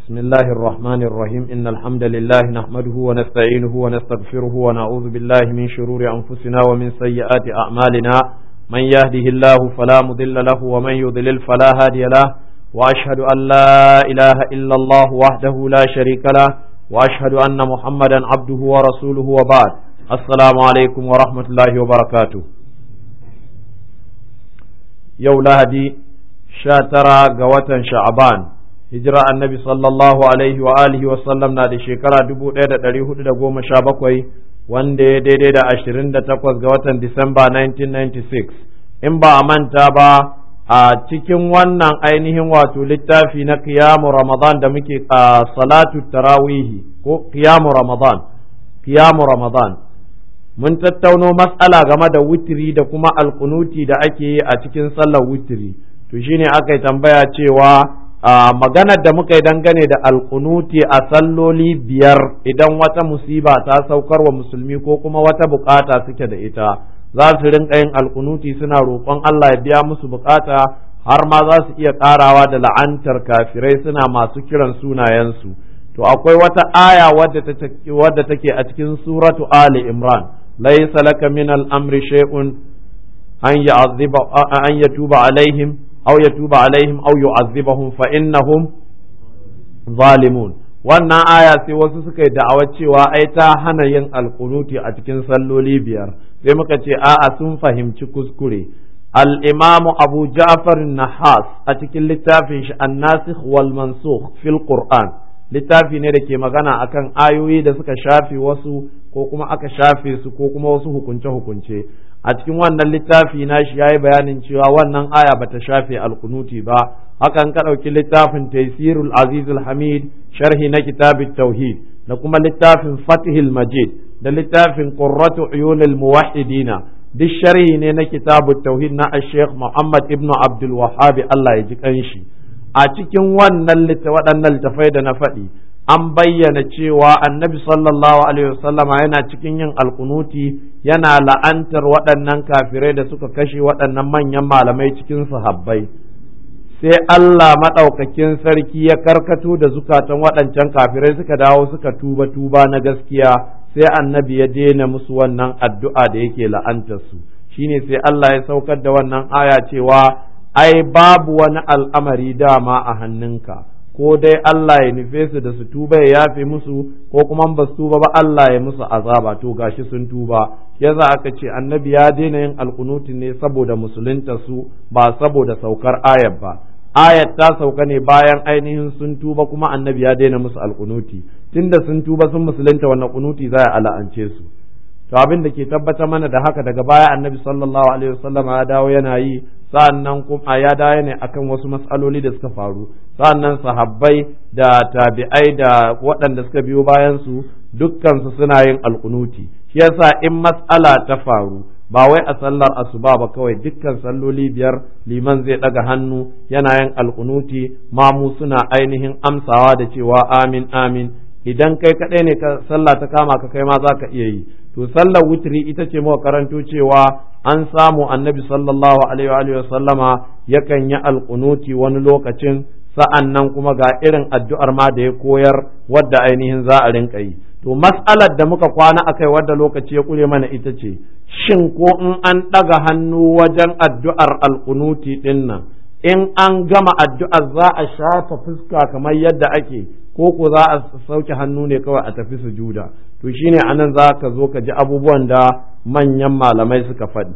بسم الله الرحمن الرحيم إن الحمد لله نحمده ونستعينه ونستغفره ونعوذ بالله من شرور أنفسنا ومن سيئات أعمالنا من يهده الله فلا مضل له ومن يضلل فلا هادي له وأشهد أن لا إله إلا الله وحده لا شريك له وأشهد أن محمدا عبده ورسوله وبعد السلام عليكم ورحمة الله وبركاته يوم لهدي شاترا قوة شعبان hijira annabi sallallahu alaihi wa alihi wa sallam na da shekara dubu ɗaya da ɗari hudu da goma sha bakwai wanda ya daidai da ashirin da takwas ga watan Disamba 1996 in ba a manta ba a cikin wannan ainihin wato littafi na kiyamu ramadan da muke a salatu tarawihi ko kiyamu ramadan kiyamu ramadan mun tattauno matsala game da witiri da kuma alkunuti da ake yi a cikin sallar witiri to shine aka yi tambaya cewa a maganar da muka yi dangane da alkunuti a salloli biyar idan wata musiba ta saukar wa musulmi ko kuma wata bukata suke da ita za su rinka yin alkunuti suna roƙon Allah ya biya musu bukata har ma za su iya ƙarawa da la'antar kafirai suna masu kiran sunayensu to akwai wata aya wadda take a cikin suratu ali imran laysa laka min al-amri shay'un an ya'adhiba an yatuba alaihim أو يتوب عليهم أو يعذبهم فإنهم ظالمون wannan aya sai wasu suka yi da'awar cewa ai ta hana yin alkunuti a cikin salloli biyar sai muka ce a'a sun fahimci kuskure al-imamu abu ja'far nahas a cikin littafin shi an-nasikh wal mansukh fil qur'an littafi ne da ke magana akan ayoyi da suka shafe wasu ko kuma aka shafe su ko kuma wasu hukunce-hukunce a cikin wannan littafi na shi ya yi bayanin cewa wannan aya bata shafe alkunuti ba hakan ka ɗauki littafin taisirul azizul hamid sharhi na kitabit tauhid da kuma littafin fatihil majid da littafin qurratu uyunil muwahhidina duk sharhi ne na kitabut tauhid na sheikh muhammad ibn abdul wahhab Allah ya ji kanshi a cikin wannan waɗannan littafai da na faɗi an bayyana cewa annabi sallallahu alaihi wasallama yana cikin yin alkunuti yana la'antar waɗannan kafirai da suka kashe waɗannan manyan malamai cikin sahabbai sai Allah maɗaukakin sarki ya karkato da zukatan waɗancan kafirai suka dawo suka tuba tuba na gaskiya sai annabi ya daina musu wannan addu'a da yake la'antar su shine sai Allah ya saukar da wannan aya cewa ai babu wani al'amari dama a hannunka ko dai Allah ya nufe su da su tuba ya yafe musu ko kuma ba su tuba ba Allah ya musu azaba to gashi sun tuba yasa aka ce annabi ya daina yin alkunuti ne saboda musulunta su ba saboda saukar ayat ba ayat ta sauka ne bayan ainihin sun tuba kuma annabi ya daina musu alkunuti tunda sun tuba sun musulunta wannan kunuti za a la'ance su to abin da ke tabbatar mana da haka daga baya annabi sallallahu alaihi wasallam ya dawo yana yi sa'annan kuma ya dawo ne akan wasu matsaloli da suka faru sa'annan sahabbai da tabi'ai da waɗanda suka biyo bayan su dukkan su suna yin alkunuti shi yasa in matsala ta faru ba wai a sallar asuba ba kawai dukkan salloli biyar liman zai ɗaga hannu yana yin alkunuti mamu suna ainihin amsawa da cewa amin amin idan kai kaɗai ne ka sallah ta kama ka kai ma za ka iya yi to sallar witri ita ce muka karanto cewa an samu annabi sallallahu alaihi wa sallama yakan yi alkunuti wani lokacin sa'an nan kuma ga irin addu'ar ma da ya koyar wadda ainihin za a rinka yi to mas'alar da muka kwana akai wadda lokaci ya kure mana ita ce shin ko in an ɗaga hannu wajen addu'ar alkunuti ɗin nan in an gama addu'ar za a shafa fuska kamar yadda ake ko ko za a sauke hannu ne kawai a tafi sujuda to shine anan za ka zo ka ji abubuwan da manyan malamai suka faɗi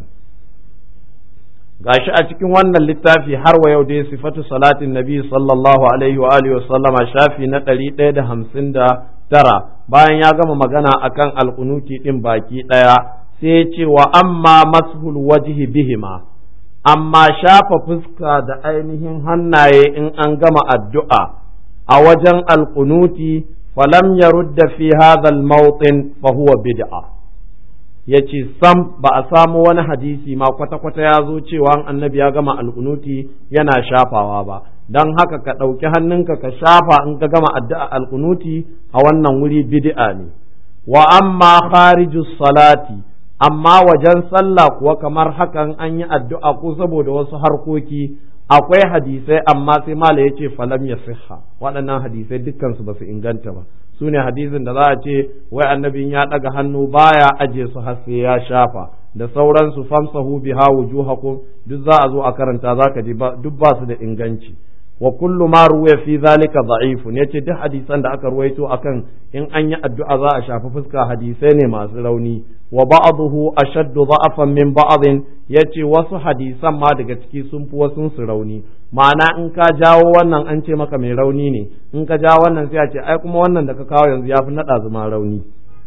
gashi a cikin wannan littafi har wa yau dai sifatu salatin nabi sallallahu alaihi wa alihi wa sallama shafi na ɗari ɗaya da hamsin da tara bayan ya gama magana akan alkunuti ɗin baki ɗaya sai ya ce wa amma mashul wajhi bihima amma shafa fuska da ainihin hannaye in an gama addu'a a wajen alkunuti falam ya rudda fi hadha al-mawtin fa huwa bid'a yace sam ba a samu wani hadisi ma kwata-kwata ya zo cewa annabi ya gama alkunuti yana shafawa ba don haka ka ɗauki hannunka ka shafa in ka gama addu'a alkunuti a wannan wuri bid'a ne wa amma kharijus salati amma wajen sallah kuwa kamar hakan an yi addu'a ko saboda wasu harkoki akwai hadisai amma sai mala ya ce falam ya siha waɗannan hadisai dukkansu ba su inganta ba su ne hadisin da za a ce wai annabin ya ɗaga hannu baya aje su har sai ya shafa da sauransu famsahu biha wujuhakum duk za a zo a karanta zaka ji duk ba su da inganci wa kullu ma ruwaya fi zalika da'ifun yace duk hadisan da aka ruwaito akan in an yi addu'a za a shafi fuska hadisai ne masu rauni wa ba'dahu ashaddu da'afan min ba'dhin yace wasu hadisan ma daga ciki sun fi wasu su rauni ma'ana in ka jawo wannan an ce maka mai rauni ne in ka jawo wannan sai a ce ai kuma wannan da ka kawo yanzu yafi nada zuma rauni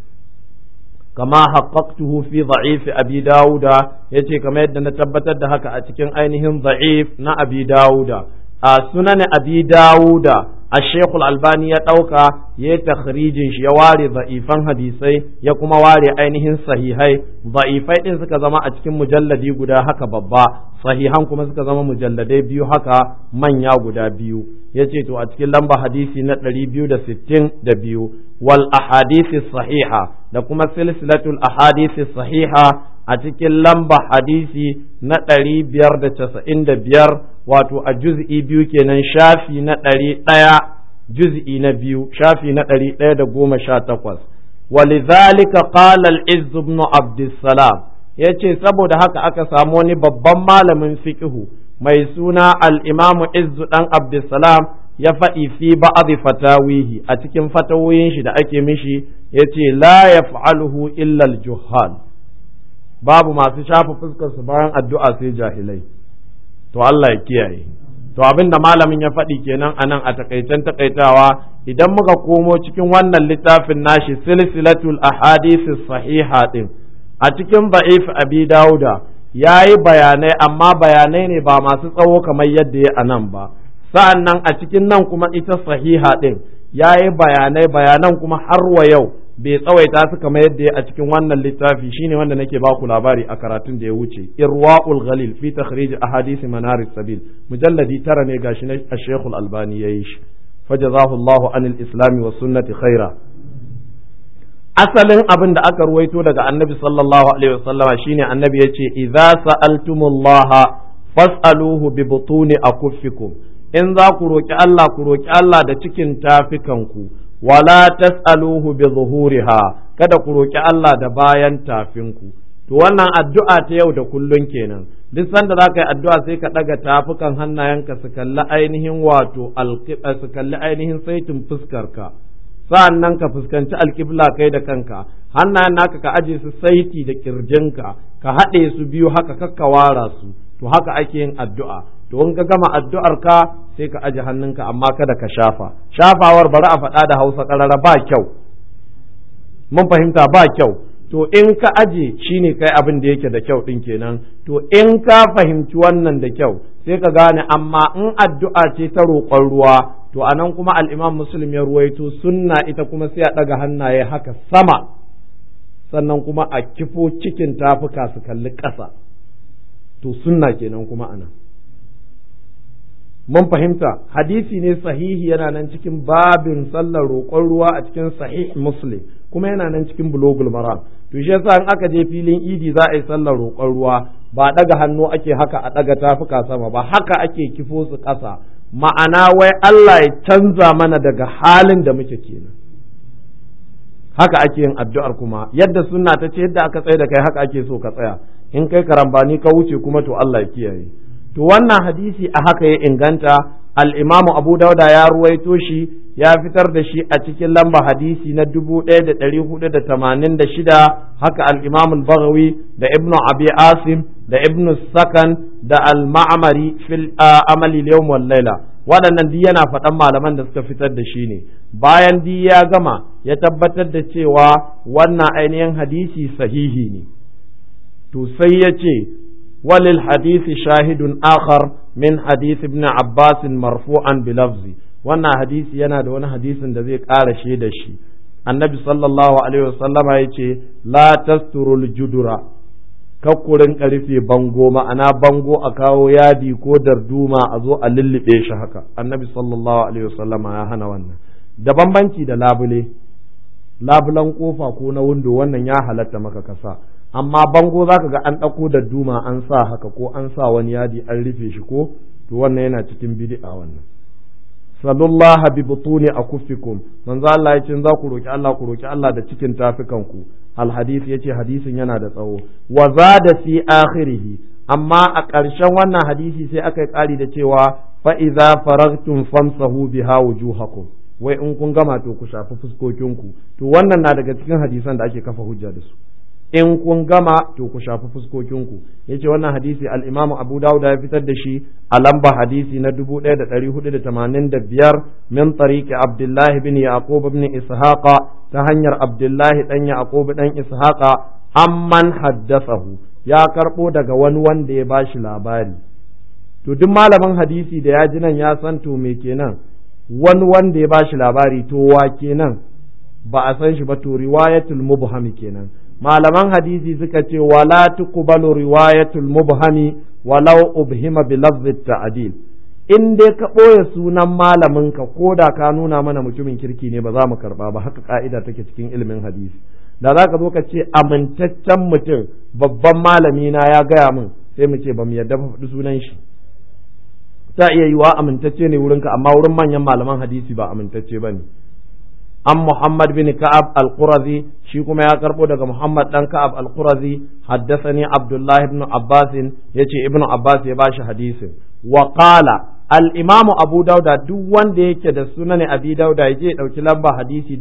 kama haqqaqtuhu fi da'if abi dauda yace kamar yadda na tabbatar da haka a cikin ainihin da'if na abi dauda a sunan abi dawuda a shekul albani ya ɗauka ya yi takhrijin shi ya ware za'ifan hadisai ya kuma ware ainihin sahihai za'ifai ɗin suka zama a cikin mujalladi guda haka babba sahihan kuma suka zama mujalladai biyu haka manya guda biyu ya ce to a cikin lamba hadisi na ɗari biyu da sittin da biyu wal ahadisi sahiha da kuma silsilatul ahadisi sahiha a cikin lamba hadisi na ɗari biyar da casa'in da biyar wato a juz'i biyu kenan shafi na ɗari ɗaya juz'i na biyu shafi na ɗari ɗaya da goma sha takwas walidhalika qala al-izz ibn abdussalam yace saboda haka aka samu wani babban malamin fiqhu mai suna al-imamu izz dan abdussalam ya faɗi fi ba'dhi fatawihi a cikin fatawoyin shi da ake mishi yace la yaf'aluhu illa al-juhal babu masu shafa fuskar su bayan addu'a sai jahilai to Allah ya kiyaye to abin da malamin ya faɗi kenan a nan a takaicen takaitawa idan muka komo cikin wannan littafin nashi silsilatul ahadisi sahiha din a cikin ba'if abi dauda ya yi bayanai amma bayanai ne ba masu tsawo kamar yadda ya a nan ba sa'an nan a cikin nan kuma ita sahiha din ya yi bayanai bayanan kuma har wa yau bai tsawaita su kamar yadda ya a cikin wannan littafi shine wanda nake ba ku labari a karatun da ya wuce irwaul ghalil fi takhrij ahadith manar sabil mujalladi tara ne gashi na Sheikh Al-Albani yayi shi fajazahu Allahu anil islam wa sunnati khaira asalin abin da aka ruwaito daga annabi sallallahu alaihi wasallama shine annabi yace idza sa'altumullaha fas'aluhu bi butuni akuffikum in za ku roki Allah ku roki Allah da cikin tafikanku wala tas'aluhu bi zuhuriha kada ku roki Allah da bayan tafinku to wannan addu'a ta yau da kullun kenan duk sanda za ka yi addu'a sai ka ɗaga tafukan hannayenka su kalli ainihin wato su kalli ainihin saitin fuskarka sa'an nan ka fuskanci alƙibla kai da kanka hannayen naka ka aje su saiti da kirjinka ka haɗe su biyu haka kakka wara su to haka ake yin addu'a to in ka gama addu'ar ka sai ka aje hannunka amma kada ka shafa shafawar bari a faɗa da hausa ƙarara ba kyau mun fahimta ba kyau to in ka aje shine kai abin da yake da kyau ɗin kenan to in ka fahimci wannan da kyau sai ka gane amma in addu'a ce ta roƙon ruwa to anan kuma al'imam muslim ya ruwaito sunna ita kuma sai a ɗaga hannaye haka sama sannan kuma a kifo cikin tafuka su kalli ƙasa to sunna kenan kuma anan mun fahimta hadisi ne sahihi yana nan cikin babin sallar roƙon ruwa a cikin sahih muslim kuma yana nan cikin bulogul maram to shi yasa in aka je filin idi za a yi sallar roƙon ruwa ba daga hannu ake haka a daga tafuka sama ba haka ake kifo su ƙasa ma'ana wai Allah ya canza mana daga halin da muke kenan haka ake yin addu'ar kuma yadda sunna ta ce yadda aka tsaye da kai haka ake so ka tsaya in kai karambani ka wuce kuma to Allah ya kiyaye to wannan hadisi a haka ya inganta al-Imam Abu Dauda ya ruwaito shi ya fitar da shi a cikin lamba hadisi na 1486 haka al-Imam al-Baghawi da Ibn Abi Asim da Ibn Sakan da al-Ma'mari fil amali al-yawm wal layla waɗannan duk yana faɗan malaman da suka fitar da shi ne bayan di ya gama ya tabbatar da cewa wannan ainihin hadisi sahihi ne to sai ya ce وللحديث شاهد آخر من حديث ابن عباس مرفوعا بلفظ wannan hadisi yana da wani hadisin da zai ƙara shi da shi annabi sallallahu alaihi wasallama ya ce la tasturul judura kakkurin ƙarfe bango ma'ana bango a kawo yadi ko darduma a zo a lullube shi haka annabi sallallahu alaihi wasallama ya hana wannan da bambanci da labule labulan kofa ko na windo wannan ya halatta maka kasa amma bango zaka ga an ɗauko da duma an sa haka ko an sa wani yadi an rufe shi ko to wannan yana cikin bid'a wannan sallallahu bi butuni akuffikum manzo Allah ya ce za ku roki Allah ku roki Allah da cikin tafikan ku al hadith yace hadisin yana da tsawo wa zada fi akhirih amma a ƙarshen wannan hadisi sai aka yi ƙari da cewa fa idza faragtum famsahu biha wujuhakum wai in kun gama to ku shafi fuskokinku to wannan na daga cikin hadisan da ake kafa hujja da su in kun gama to ku shafi fuskokinku yace wannan hadisi al-Imam Abu Dawud ya fitar da shi a lamba hadisi na 1485 min tariqi Abdullah ibn Yaqub ibn Ishaq ta hanyar Abdullah dan Yaqub dan Ishaq amman haddathahu ya karbo daga wani wanda ya bashi labari to duk malamin hadisi da ya ji nan ya san to me kenan wani wanda ya bashi labari to wa kenan ba a san shi ba to riwayatul mubham kenan malaman hadisi suka ce wala tuqbalu riwayatul mubhami walau ubhima bi lafzi ta'dil in dai ka ɓoye sunan malamin ka ko da ka nuna mana mutumin kirki ne ba za mu karba ba haka ka'ida take cikin ilimin hadisi da za ka zo ka ce amintaccen mutum babban malami na ya gaya min sai mu ce ba mu yarda faɗi sunan shi ta iya yiwa amintacce ne wurinka amma wurin manyan malaman hadisi ba amintacce ba ne an Muhammad bin Ka'ab al-Qurazi shi kuma ya karbo daga Muhammad dan Ka'ab al-Qurazi haddathani Abdullah ibn Abbas yace Ibn Abbas ya bashi hadisin wa qala al-Imam Abu Dauda duk wanda yake da sunan Abi Dauda yaje ya dauki lamba hadisi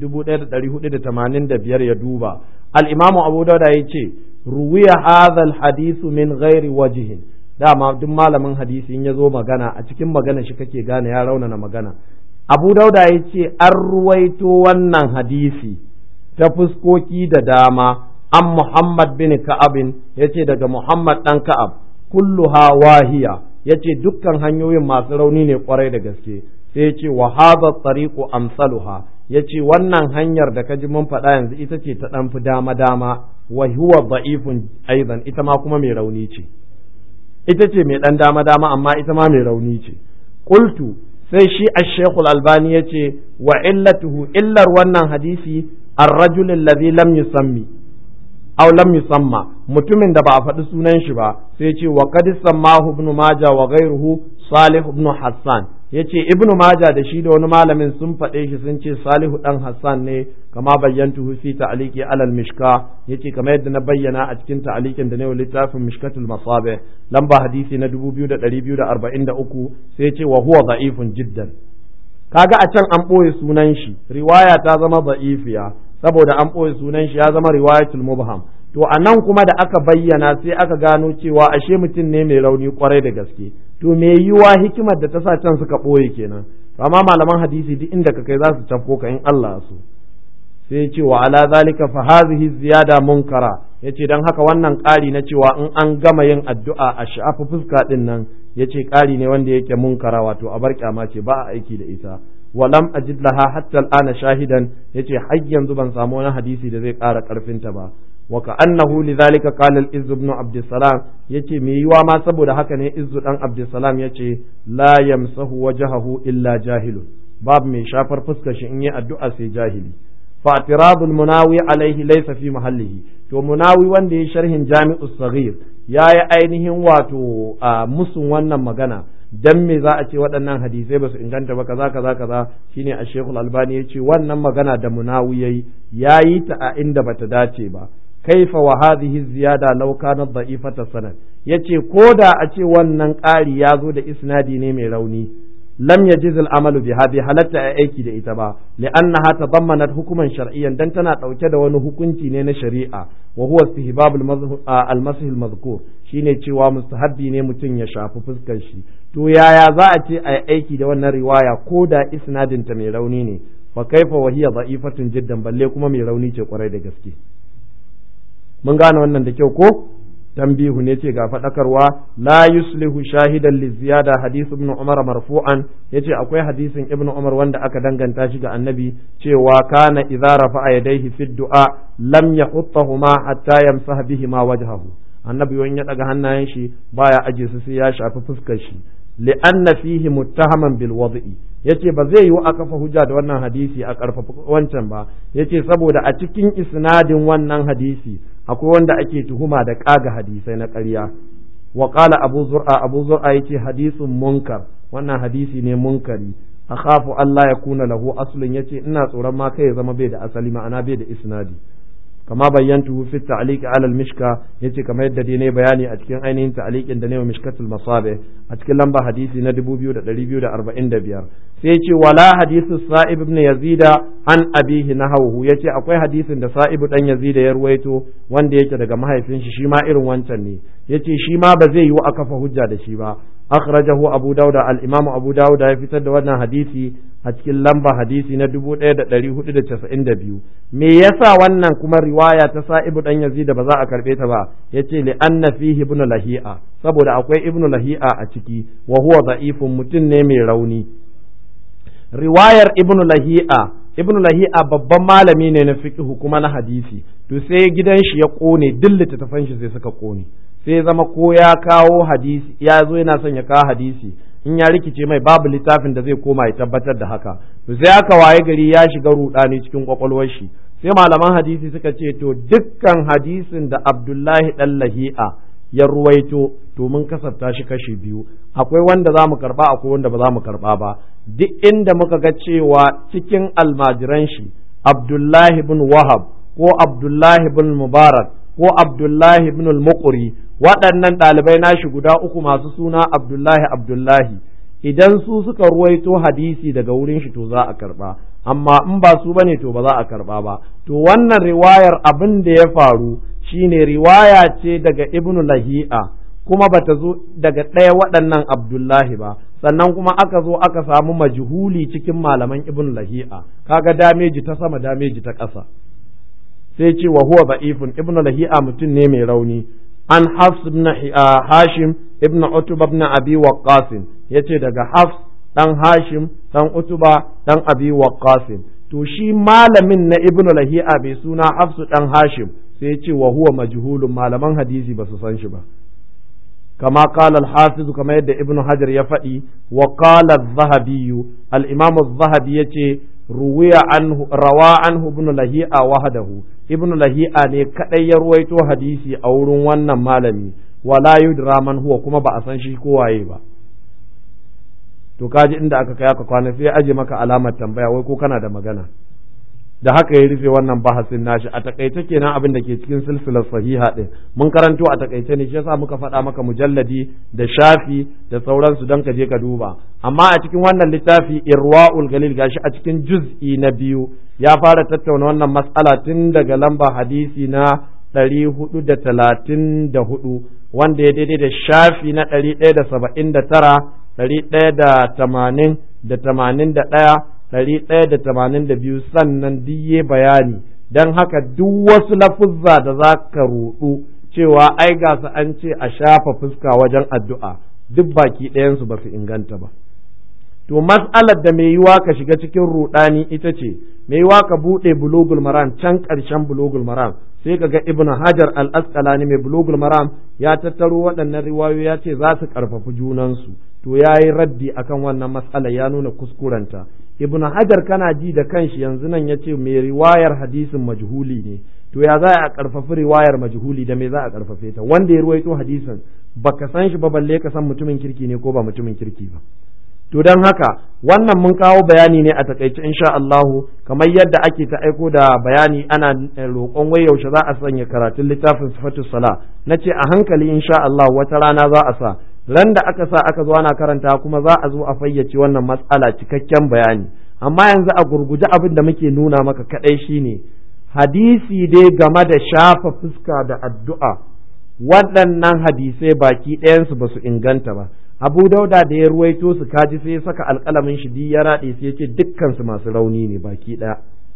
1485 ya duba al-Imam Abu Dauda yace ruwiya hadha al-hadith min ghairi wajhin dama duk malamin hadisi in ya zo magana a cikin magana shi kake gane ya raunana magana abu dauda ya ce an ruwaito wannan hadisi ta fuskoki da dama an muhammad bin ka'abin ya ce daga muhammad ɗan ka'ab kulluha wahiya ya ce dukkan hanyoyin masu rauni ne kwarai da gaske sai ya ce wa hadha tariqu amsaluha ya ce wannan hanyar da ka ji mun faɗa yanzu ita ce ta ɗan fi dama dama wa huwa da'ifun aidan ita ma kuma mai rauni ce ita ce mai ɗan dama dama amma ita ma mai rauni ce qultu sai shi ashekul albani ya ce wa illatuhu illar wannan hadisi arrajul alladhi lam yusammi aw lam yusamma mutumin da ba a faɗi sunan shi ba sai ce wa qad sammahu ibn majah wa ghayruhu salih ibn hassan yace ibn majah da shi da wani malamin sun faɗe shi sun ce salihu dan hassan ne kama bayyantuhu fi ta'liqi alal mishka yace kamar yadda na bayyana a cikin ta'liqin da ne wa littafin mishkatul masabe lamba hadisi na 2243 sai yace wa huwa da'ifun jiddan kaga a can an ɓoye sunan shi riwaya ta zama da'ifiya saboda an ɓoye sunan shi ya zama riwayatul mubham to a nan kuma da aka bayyana sai aka gano cewa ashe mutum ne mai rauni kwarai da gaske to me yiwa hikimar da ta sa can suka ɓoye kenan amma malaman hadisi duk inda ka kai za su tafko ka in Allah so sai ce wa ala zalika fa hazihi ziyada munkara yace dan haka wannan ƙari na cewa in an gama yin addu'a a sha'afa fuska din nan yace ƙari ne wanda yake munkara wato a bar kyama ce ba a aiki da ita walam ajid laha hatta al'ana shahidan yace har yanzu ban samu wani hadisi da zai ƙara ƙarfinta ba wa ka'annahu lidhalika qala al-izz ibn abd salam yace me yiwa ma saboda haka ne izzu dan abd salam yace la yamsahu wajhahu illa jahilun babu mai shafar fuskar shi in yi addu'a sai jahili fa atiradul munawi alaihi laysa fi mahallihi to munawi wanda ya sharhin jami'u saghir yayi ainihin wato musun wannan magana dan me za a ce waɗannan hadisai ba su inganta ba kaza kaza kaza shine a shekul albani ya ce wannan magana da munawi yayi yayi ta a inda bata dace ba kaifa wa hadhihi ziyada law kanat da'ifata sanad yace ko da a ce wannan ƙari ya zo da isnadi ne mai rauni lam yajiz al-amalu biha bi halatta a aiki da ita ba li'annaha tadammanat hukuman shar'iyyan dan tana dauke da wani hukunci ne na shari'a wa huwa istihbab al-masih al-madhkur shine cewa mustahabbi ne mutum ya shafi fuskar shi to yaya za a ce a aiki da wannan riwaya ko da isnadin ta mai rauni ne fa kaifa wa hiya da'ifatun jiddan balle kuma mai rauni ce kwarai da gaske mun gane wannan da kyau ko tambihu ne ce ga faɗakarwa la yuslihu shahidan li ziyada hadith ibn umar marfu'an yace akwai hadisin ibn umar wanda aka danganta shi ga annabi cewa kana idza rafa'a yadayhi fi du'a lam yahuttahuma hatta yamsaha bihima wajhahu annabi wani ya daga hannayen shi baya aje su sai ya shafi fuskar shi li'anna fihi muttahaman bil wad'i yace ba zai yiwu a kafa hujja da wannan hadisi a karfafa wancan ba yace saboda a cikin isnadin wannan hadisi akwai wanda ake tuhuma da kaga hadisai na ƙarya wa qala abu zur'a abu zur'a yace hadisun munkar wannan hadisi ne munkari akhafu Allah ya kuna lahu aslun yace ina tsoron ma kai ya zama bai da asali ma'ana bai da isnadi kama bayyantu fi ta'liq ala al-mishka yace kamar yadda dai ne bayani a cikin ainihin ta'liqin da ne wa mishkatul masabe a cikin lamba hadisi na 2245 sai yace wala hadithu sa'ib ibn yazida an abihi nahawhu yace akwai hadisin da sa'ib dan yazida ya ruwaito wanda yake daga mahaifin shi shi ma irin wancan ne yace shi ma ba zai yiwu a kafa hujja da shi ba akhrajahu abu dauda al-imam abu dauda ya fitar da wannan hadisi a cikin lamba hadisi na 1492 me yasa wannan kuma riwaya ta sa'ibu dan yazid ba za a karbe ta ba yace li anna fihi ibn lahi'a saboda akwai ibn lahi'a a ciki wa huwa da'ifun mutum ne mai rauni riwayar ibn lahi'a ibn lahi'a babban malami ne na fiqh kuma na hadisi to sai gidan shi ya kone duk littattafan shi sai suka kone sai zama ko ya kawo hadisi ya zo yana son ya kawo hadisi in ya rikice mai babu littafin da zai koma ya tabbatar da haka to sai aka waye gari ya shiga rudani cikin kwakwalwar shi sai malaman hadisi suka ce to dukkan hadisin da Abdullahi dan Lahi'a ya ruwaito to mun kasafta shi kashi biyu akwai wanda za mu karba akwai wanda ba za mu karba ba duk inda muka ga cewa cikin almajiran shi Abdullahi bin Wahab ko Abdullahi bin Mubarak ko Abdullahi bin al-Muqri waɗannan ɗalibai nashi guda uku masu suna Abdullahi Abdullahi idan su suka ruwaito hadisi daga wurin shi to za a karba amma in ba su bane to ba za a karba ba to wannan riwayar abin da ya faru shine riwaya ce daga Ibn Lahi'a kuma bata zo daga ɗaya waɗannan Abdullahi ba sannan kuma aka zo aka samu majhuli cikin malaman Ibn Lahi'a kaga dameji ta sama dameji ta ƙasa sai ce wa huwa da'ifun Ibn Lahi'a mutum ne mai rauni an Hafs ibn Hashim ibn Utba ibn Abi Waqqas yace daga Hafs dan Hashim dan Utba dan Abi Waqqas to shi malamin na Ibn Lahi'a bai suna Hafs dan Hashim sai ce wa huwa majhulun malaman hadisi ba su san shi ba كما قال الحافظ كما يد ابن حجر يفدي وقال الذهبي الإمام الذهبي يتي روي عنه روى عنه ابن لهيئة وحده ابن لهيئة ne kadai ya ruwaito hadisi a wurin wannan malami wala yudra man huwa kuma ba a san shi ko waye ba to kaji inda aka kai aka kwana sai aje maka alamar tambaya wai ko kana da magana da haka ya rufe wannan bahasin nashi a takaice kenan abin da ke cikin silsilar sahiha din mun karanto a takaice ne shi yasa muka faɗa maka mujalladi da shafi da sauransu don ka je ka duba amma a cikin wannan littafi irwaul galil gashi a cikin juz'i na biyu ya fara tattauna wannan mas'ala tun daga lamba hadisi na ɗari hudu da talatin da hudu wanda ya daidai da shafi na ɗari ɗaya da saba'in da tara ɗari ɗaya da tamanin da tamanin da ɗaya ɗari ɗaya da tamanin da biyu sannan diye bayani don haka duk wasu lafuzza da za ka ruɗu cewa ai ga su an ce a shafa fuska wajen addu'a duk baki ɗayansu ba su inganta ba to mas'alar da mai yiwa ka shiga cikin ruɗani ita ce mai yiwa ka buɗe bulugul maram can ƙarshen bulugul maram sai ka ga ibnu hajar al-asqalani mai bulugul maram ya tattaro waɗannan riwayoyi ya ce za su ƙarfafi junansu to ya yi raddi akan wannan mas'ala ya nuna kuskurenta ibnu hajar kana ji da kanshi yanzu nan ya ce mai riwayar hadisin majhuli ne to ya za a karfafi riwayar majhuli da me za a karfafe ta wanda ya ruwaito hadisin baka san shi ba balle ka san mutumin kirki ne ko ba mutumin kirki ba to don haka wannan mun kawo bayani ne a takaice insha Allahu kamar yadda ake ta aiko da bayani ana roƙon wai yaushe za a sanya karatun littafin sifatus sala nace a hankali insha Allah wata rana za a sa ran da aka sa aka zo ana karanta kuma za a zo a fayyace wannan matsala cikakken bayani amma yanzu a gurguje abin da muke nuna maka kadai shine hadisi dai game da shafa fuska da addu'a waɗannan hadisai baki ɗayansu ba su inganta ba abu dauda da ya ruwaito su kaji sai ya saka alƙalamin shi ya raɗe sai ya ce dukkansu masu rauni ne baki ɗaya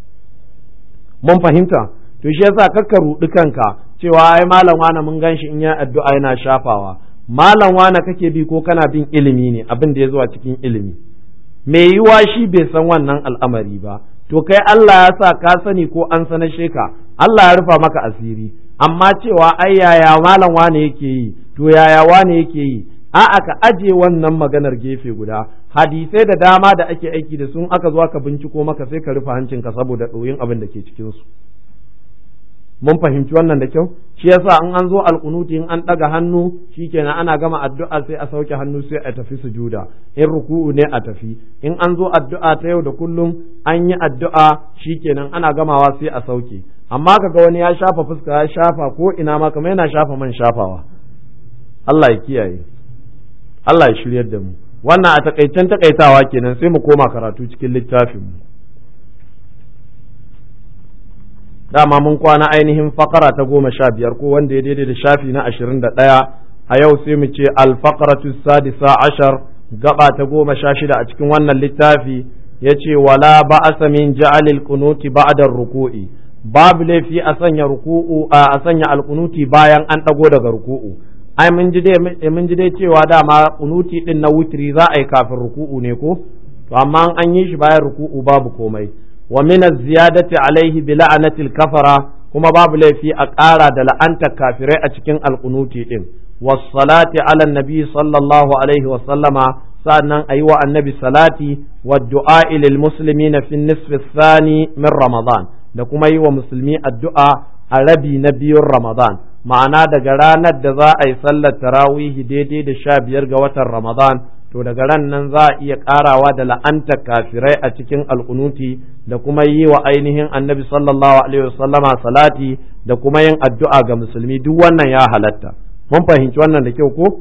mun fahimta to shi yasa kakka ruɗi kanka cewa ai malam wani mun gan shi in ya addu'a yana shafawa malam wane kake bi ko kana bin ilimi ne abin da ya zuwa cikin ilimi me yiwa shi bai san wannan al'amari ba to kai Allah ya sa ka sani ko an sanar ka Allah ya rufa maka asiri amma cewa ai yaya malam wane yake yi to yaya wane yake yi a'a ka aje wannan maganar gefe guda hadisai da dama da ake aiki da sun aka zo aka binciko maka sai ka rufe hancinka saboda ɗoyin abin da ke cikin su mun fahimci wannan da kyau shi yasa in an zo alkunuti in an ɗaga hannu shikenan ana gama addu'a sai a sauke hannu sai a tafi sujuda in ruku'u ne a tafi in an zo addu'a ta yau da kullum an yi addu'a shikenan ana gamawa sai a sauke amma kaga wani ya shafa fuska ya shafa ko ina ma kamar yana shafa man shafawa Allah ya kiyaye Allah ya shiryar da mu wannan a takaicen takaitawa kenan sai mu koma karatu cikin littafin mu dama mun kwana ainihin fakara ta goma sha biyar ko wanda ya daidai da shafi na ashirin da ɗaya a yau sai mu ce alfakaratu sadisa ashar gaba ta goma sha shida a cikin wannan littafi ya ce wala ba'asa min ja'alil kunuti ba'da ruku'i babu laifi a sanya ruku'u a sanya alkunuti bayan an ɗago daga ruku'u ai mun ji dai mun ji dai cewa dama kunuti din na witri za a yi kafin ruku'u ne ko to amma an yi shi bayan ruku'u babu komai wa min ziyadati alaihi bi la'anatil kafara kuma babu laifi a ƙara da la'antar kafirai a cikin alkunuti din was-salati ala nabi sallallahu alaihi wa sallama sa'annan ayi wa annabi salati wa du'a lil muslimina fi nisfi thani min ramadan da kuma yi wa musulmi addu'a a rabi na biyun ramadan ma'ana daga ranar da za a yi sallar tarawihi daidai da sha biyar ga watan ramadan to daga ran nan za a iya karawa da la'antar kafirai a cikin alkunuti da kuma yi wa ainihin annabi sallallahu alaihi wasallama salati da kuma yin addu'a ga musulmi duk wannan ya halatta mun fahimci wannan da kyau ko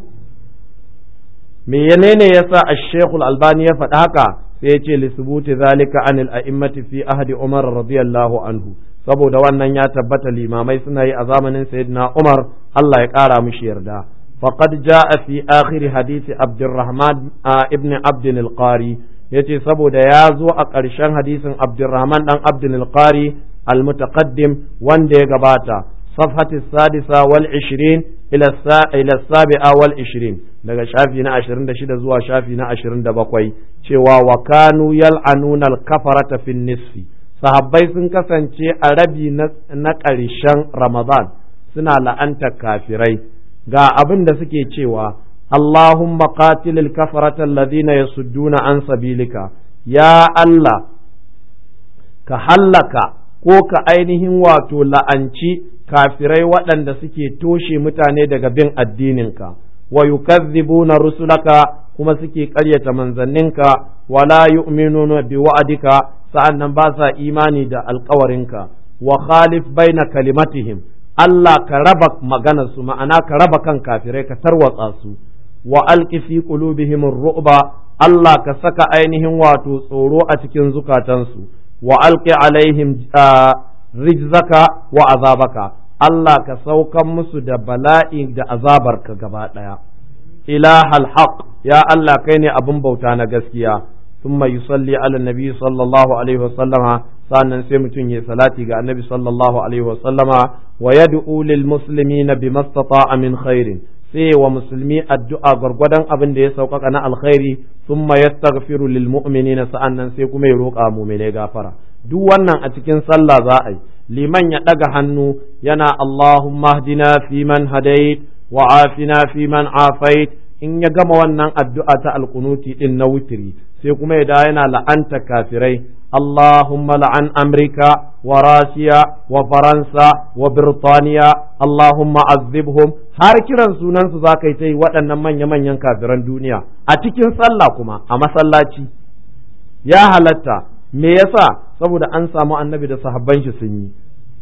me menene yasa ash-shaykh al-albani ya faɗa haka sai ya ce li subuti zalika anil a'immati fi ahdi umar radiyallahu anhu saboda wannan ya tabbata limamai suna yi a zamanin sayyidina umar Allah ya kara mishi yarda فقد جاء في آخر حديث عبد الرحمن ابن عبد القاري yace saboda ya zo a ƙarshen hadisin Abdurrahman dan Abdul Qari al-mutaqaddim wanda ya gabata safhati sadisa wal 20 ila ila sabi'a wal 20 daga shafi na 26 zuwa shafi na 27 cewa wa kanu yal'anuna al-kafarata fi nisfi sahabbai sun kasance a rabi na ƙarshen Ramadan suna la'antar kafirai ga abin da suke cewa Allahumma qatilil kafarata alladhina yasudduna an sabilika ya Allah ka hallaka ko ka ainihin wato la'anci kafirai waɗanda suke toshe mutane daga bin addininka wa yukazzibuna rusulaka kuma suke ƙaryata manzanninka wala yu'minuna bi wa'adika sa'annan ba sa imani da alkawarinka wa khalif baina kalimatihim Allah ka raba maganarsu ma'ana ka raba kan kafirai ka tarwatsa su wa alqi fi qulubihim ru'ba Allah ka saka ainihin wato tsoro a cikin zukatansu wa alqi alaihim rijzaka wa azabaka Allah ka saukan musu da bala'i da azabarka gaba daya ilahal haq ya Allah kai ne abin bauta na gaskiya ثم يصلي على النبي صلى الله عليه وسلم sannan sai mutum ya salati ga annabi sallallahu alaihi wa sallama wa yad'u lil muslimina bimastata'a min khairin sai wa musulmi addu'a gwargwadon abin da ya sauƙaƙa na alkhairi thumma yastaghfiru lil mu'minina sa'annan sai kuma ya roƙa mu'mine gafara duk wannan a cikin sallah za a yi liman ya ɗaga hannu yana Allahumma hdina fi man hadait wa afina fi man afait in ya gama wannan addu'a ta alkunuti din na witiri sai kuma ya da yana la'anta kafirai Allahumma la'an Amurka wa Rasiya wa Faransa wa Birtaniya Allahumma azibhum har kiran sunansu za ka yi ta yi waɗannan manya-manyan kafiran duniya a cikin sallah kuma a masallaci ya halatta me yasa saboda an samu annabi da sahabban shi sun yi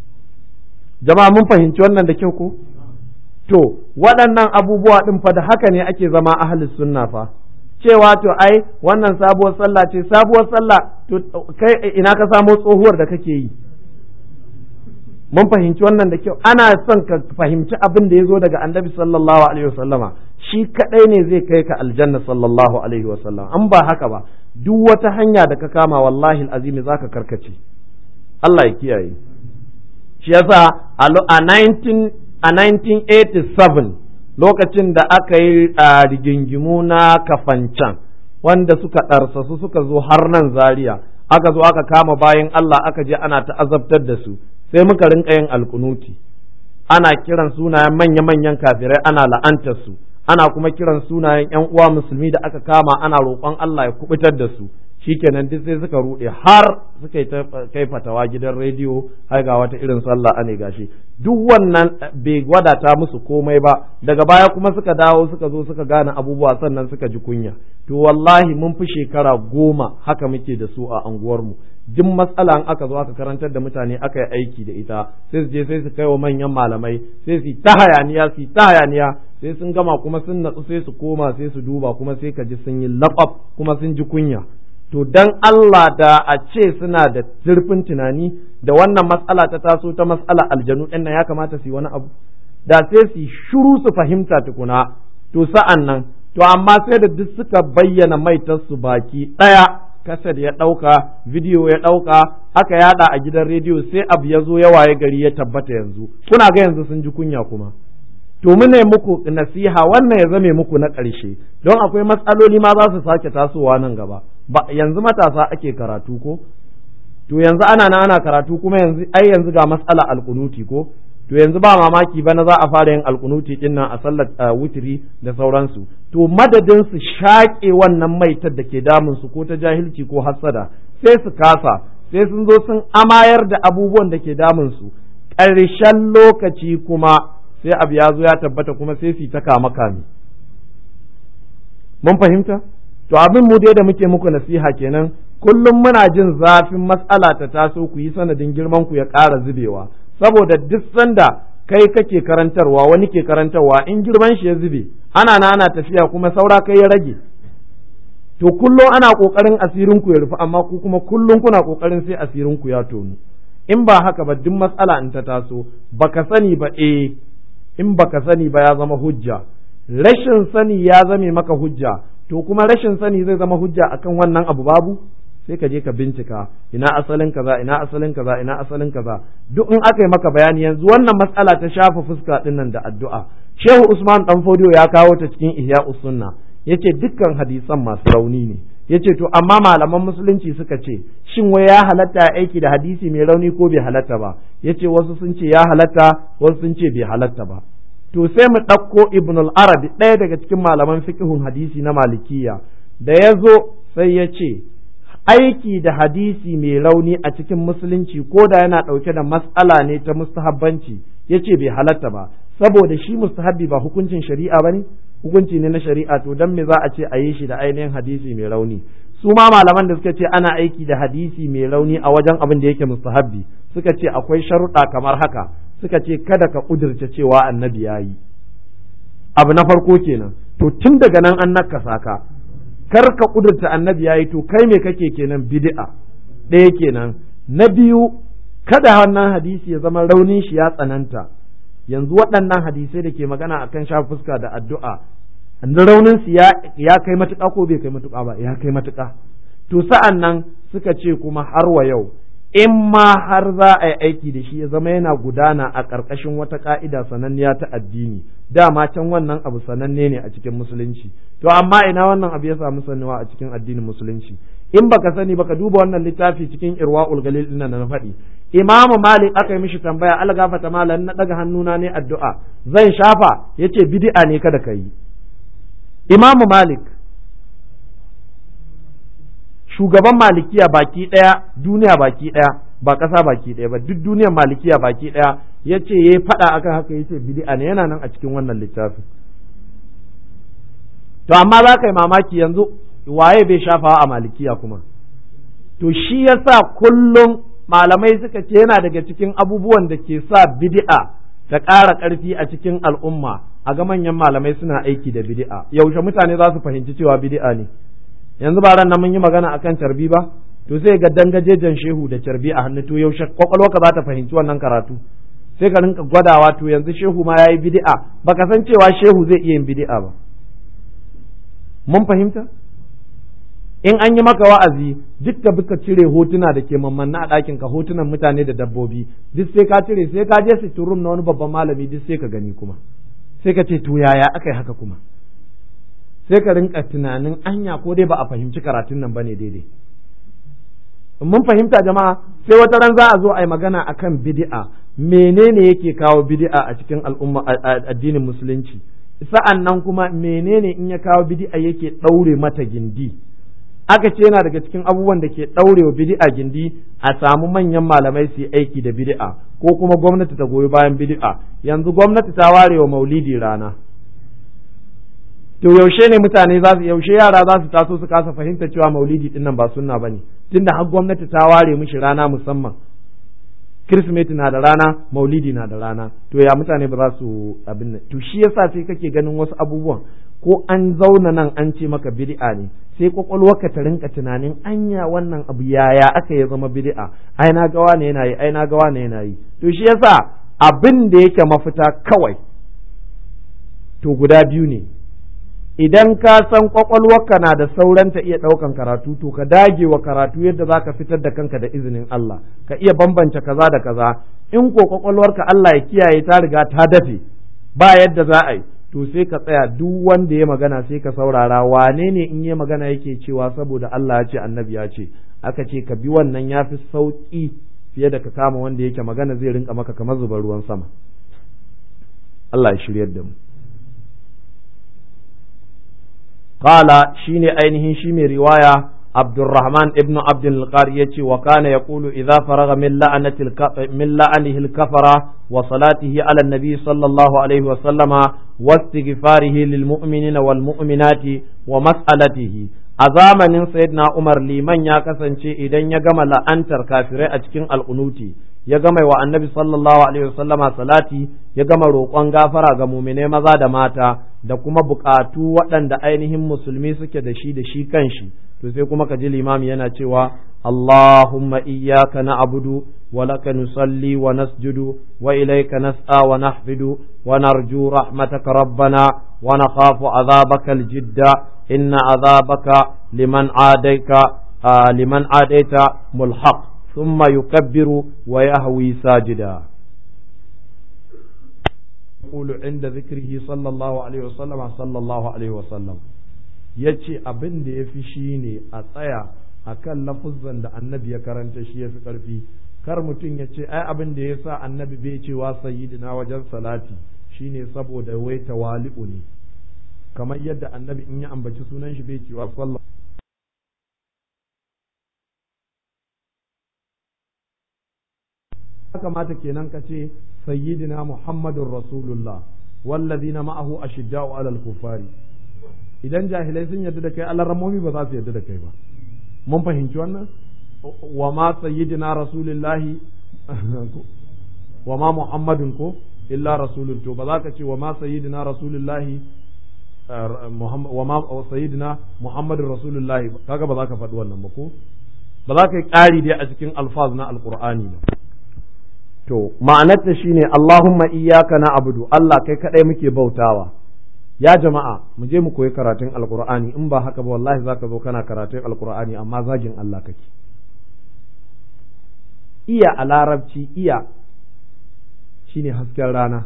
jama'a mun fahimci wannan da kyau ko to waɗannan abubuwa ɗin fa da haka ne ake zama ahlus sunna fa cewa to ai wannan sabuwar sallah ce sabuwar sallah to kai ina ka samo tsohuwar da kake yi mun fahimci wannan da kyau ana son ka fahimci abin da ya zo daga annabi sallallahu alaihi wasallama shi kadai ne zai kai ka aljanna sallallahu alaihi wasallam an ba haka ba duk wata hanya da ka kama wallahi azimi zaka karkace Allah ya kiyaye shi yasa a 19 a 1987 lokacin da aka yi a rigingimu na kafancan wanda suka ɗarsasu suka zo har nan zaria aka zo aka kama bayan Allah aka je ana ta'azabtar da su sai muka rinka yin alkunuti ana kiran sunayen manya-manyan kafirai ana la'antar su ana kuma kiran sunayen yan uwa musulmi da aka kama ana roƙon Allah ya kubutar da su shikenan duk sai suka rude har suka yi kai fatawa gidan rediyo har ga wata irin sallah ane gashi duk wannan bai wadata musu komai ba daga baya kuma suka dawo suka zo suka gane abubuwa sannan suka ji kunya to wallahi mun fi shekara goma haka muke da su a anguwarmu duk matsala in aka zo aka karantar da mutane aka yi aiki da ita sai su je sai su kai wa manyan malamai sai su ta hayaniya su ta hayaniya sai sun gama kuma sun natsu sai su koma sai su duba kuma sai ka ji sun yi laɓaf kuma sun ji kunya to dan Allah da a ce suna da zurfin tunani da wannan matsala ta taso ta matsala aljanu ɗin nan ya kamata su yi wani abu da sai su shuru su fahimta tukuna to sa'an nan to amma sai da duk suka bayyana maitarsu baki ɗaya kasar ya ɗauka bidiyo ya ɗauka aka yada a gidan rediyo sai abu ya zo ya waye gari ya tabbata yanzu kuna ga yanzu sun ji kunya kuma to mune muku nasiha wannan ya zame muku na ƙarshe don akwai matsaloli ma za su sake tasowa nan gaba ba yanzu matasa ake karatu ko to yanzu ana na ana karatu kuma yanzu ai yanzu ga matsala alkunuti ko to yanzu ba mamaki ba na za a fara yin alkunuti din nan a sallar wutiri da sauransu to madadin su shaƙe wannan maitar da ke damun su ko ta jahilci ko hassada sai su kasa sai sun zo sun amayar da abubuwan da ke damun su ƙarshen lokaci kuma sai abu ya zo ya tabbata kuma sai su ta kama kame mun fahimta to abin mu dai da muke muku nasiha kenan kullum muna jin zafin matsala ta taso ku yi sanadin girman ku ya ƙara zubewa saboda duk sanda kai kake karantarwa wani ke karantarwa in girman shi ya zube ana na ana tafiya kuma saura kai ya rage to kullum ana kokarin asirin ku ya rufu amma ku kuma kullum kuna kokarin sai asirin ku ya tonu in ba haka ba duk matsala in ta taso baka sani ba eh in baka sani ba ya zama hujja rashin sani ya zame maka hujja to kuma rashin sani zai zama hujja akan wannan abu babu sai ka je ka bincika ina asalin kaza ina asalin kaza ina asalin kaza duk in aka yi maka bayani yanzu wannan matsala ta shafa fuska din nan da addu'a Shehu Usman dan Fodiyo ya kawo ta cikin Ihya Sunna yace dukkan hadisan masu rauni ne yace to amma malaman musulunci suka ce shin wai ya halatta aiki da hadisi mai rauni ko bai halatta ba yace wasu sun ce ya halatta wasu sun ce bai halatta ba to sai mu ɗauko Ibn al-Arabi ɗaya daga cikin malaman fiqhun hadisi na Malikiya da ya zo sai ya ce aiki da hadisi mai rauni a cikin musulunci ko da yana ɗauke da matsala ne ta mustahabbanci ya ce bai halatta ba saboda shi mustahabbi ba hukuncin shari'a ba ne hukunci ne na shari'a to dan me za a ce a yi shi da ainihin hadisi mai rauni su ma malaman da suka ce ana aiki da hadisi mai rauni a wajen abin da yake mustahabbi suka ce akwai sharuɗa kamar haka suka ce kada ka ƙudurce cewa annabi ya yi abu na farko kenan to tun daga nan an nakasa ka kar ka kudurta annabi yayi to kai me kake kenan bid'a ɗaya kenan na biyu kada wannan hadisi ya zama raunin shi ya tsananta yanzu waɗannan hadisai da ke magana akan sha fuska da addu'a raunin su ya kai matuƙa ko bai kai matuƙa ba ya kai matuƙa to sa'an nan suka ce kuma har wa yau in ma har za a yi aiki da shi ya zama yana gudana a ƙarƙashin wata ƙa'ida sananniya ta addini dama can wannan abu sananne ne a cikin musulunci to amma ina wannan abu ya samu sanuwa a cikin addinin musulunci in baka sani baka duba wannan littafi cikin irwa'ul galil din na faɗi imamu malik aka yi mishi tambaya algafata malan na daga hannuna ne addu'a zan shafa yace bid'a ne kada ka yi imamu malik shugaban malikiya baki ɗaya duniya baki ɗaya ba ƙasa baki ɗaya ba duk duniyar malikiya baki ɗaya ya ce ya faɗa akan haka ya ce bid'a ne yana nan a cikin wannan littafin to amma za ka yi mamaki yanzu waye bai shafawa a malikiya kuma to shi yasa kullum malamai suka ce yana daga cikin abubuwan da ke sa bid'a ta ƙara ƙarfi a cikin al'umma a ga manyan malamai suna aiki da bid'a yaushe mutane za su fahimci cewa bid'a ne yanzu ba ran nan mun yi magana akan carbi ba to sai ga dangajejen shehu da carbi a hannu to yaushe kwakwalwarka za ta fahimci wannan karatu sai ka rinka gwadawa to yanzu shehu ma yayi bid'a baka san cewa shehu zai iya yin bid'a ba mun fahimta in an yi maka wa'azi duk da buka cire hotuna da ke mammanna a ɗakin ka hotunan mutane da dabbobi duk sai ka cire sai ka je sitirum na wani babban malami duk sai ka gani kuma sai ka ce to yaya aka yi haka kuma sai ka rinka tunanin anya ko dai ba a fahimci karatun nan bane daidai mun fahimta jama'a sai wata ran za a zo a yi magana akan bid'a menene yake kawo bid'a a cikin al'umma addinin musulunci sa'an nan kuma menene in ya kawo bid'a yake ɗaure mata gindi aka ce yana daga cikin abubuwan da ke ɗaurewa bid'a gindi a samu manyan malamai su yi aiki da bid'a ko kuma gwamnati ta goyi bayan bid'a yanzu gwamnati ta ware wa maulidi rana to yaushe ne mutane za su yaushe yara za su taso su kasa fahimta cewa maulidi din nan ba sunna bane tunda har gwamnati ta ware mishi rana musamman Kirsimeti na da rana maulidi na da rana to ya mutane ba za su abin nan to shi yasa sai kake ganin wasu abubuwan ko an zauna nan an ce maka bid'a ne sai kwakwalwarka ta rinka tunanin anya wannan abu yaya aka ya zama bid'a ai na gawa ne yana yi ai na gawa ne yana yi to shi yasa abin da yake mafita kawai to guda biyu ne idan ka san kwakwalwarka na da sauran ta iya ɗaukan karatu to ka dage wa karatu yadda za ka fitar da kanka da izinin Allah ka iya bambance kaza da kaza in ko kwakwalwarka Allah ya kiyaye ta riga ta dafe ba yadda za a yi to sai ka tsaya duk wanda ya magana sai ka saurara wane ne in ya magana yake cewa saboda Allah ya ce annabi ya ce aka ce ka bi wannan ya fi sauƙi fiye da ka kama wanda yake magana zai rinka maka kamar zubar ruwan sama Allah ya shiryar da mu qala shine ainihin shi mai riwaya Abdurrahman ibn Abdul Qari yace wa kana yaqulu idza faraga min la'anati min la'anihi al-kafara wa salatihi ala an-nabi sallallahu alaihi wa sallama wa istighfarihi lil mu'minina wal mu'minati wa mas'alatihi a zamanin sayyidina Umar liman ya kasance idan ya gama la'antar kafirai a cikin al'unuti ya gama wa annabi sallallahu alaihi wasallama salati ya gama roƙon gafara ga muminai maza da mata da kuma buƙatu waɗanda ainihin musulmi suke da shi da shi kanshi to sai kuma ka ji limami yana cewa Allahumma iyyaka na'budu wa laka nusalli wa nasjudu wa ilayka nas'a wa nahfidu wa narju rahmataka rabbana wa nakhafu azabaka aljidda inna azabaka liman adaika liman adaita mulhaq ثم يكبر ويهوي ساجدا يقول عند ذكره صلى الله عليه وسلم صلى الله عليه وسلم yace abin da ya fi shi ne a tsaya a kan lafuzan da annabi ya karanta shi ya fi ƙarfi kar mutum ya ce ai abin da ya sa annabi bai cewa sayyidina wajen salati shine saboda wai tawali'u ne kamar yadda annabi in ya ambaci sunan shi bai cewa sallallahu kamata kenan ka ce sayyidina muhammadun rasulullah wallazina ma'ahu ashidda'u alal kufari idan jahilai sun yarda da kai alarramomi ba za su yarda da kai ba mun fahimci wannan wa ma sayyidina rasulullahi wa ma muhammadun ko illa rasulun to ba za ka ce wa ma sayyidina rasulullahi wa ma sayyidina muhammadun rasulullahi kaga ba za ka faɗi wannan ba ko ba za ka yi ƙari dai a cikin alfaz na alqur'ani ba to ma'anarta shine Allahumma iyyaka na'budu Allah kai kadai muke bautawa ya jama'a mu je mu koyi karatun alqur'ani in ba haka ba wallahi zaka zo kana karatun alqur'ani amma zagin Allah kake iya a larabci iya shine hasken rana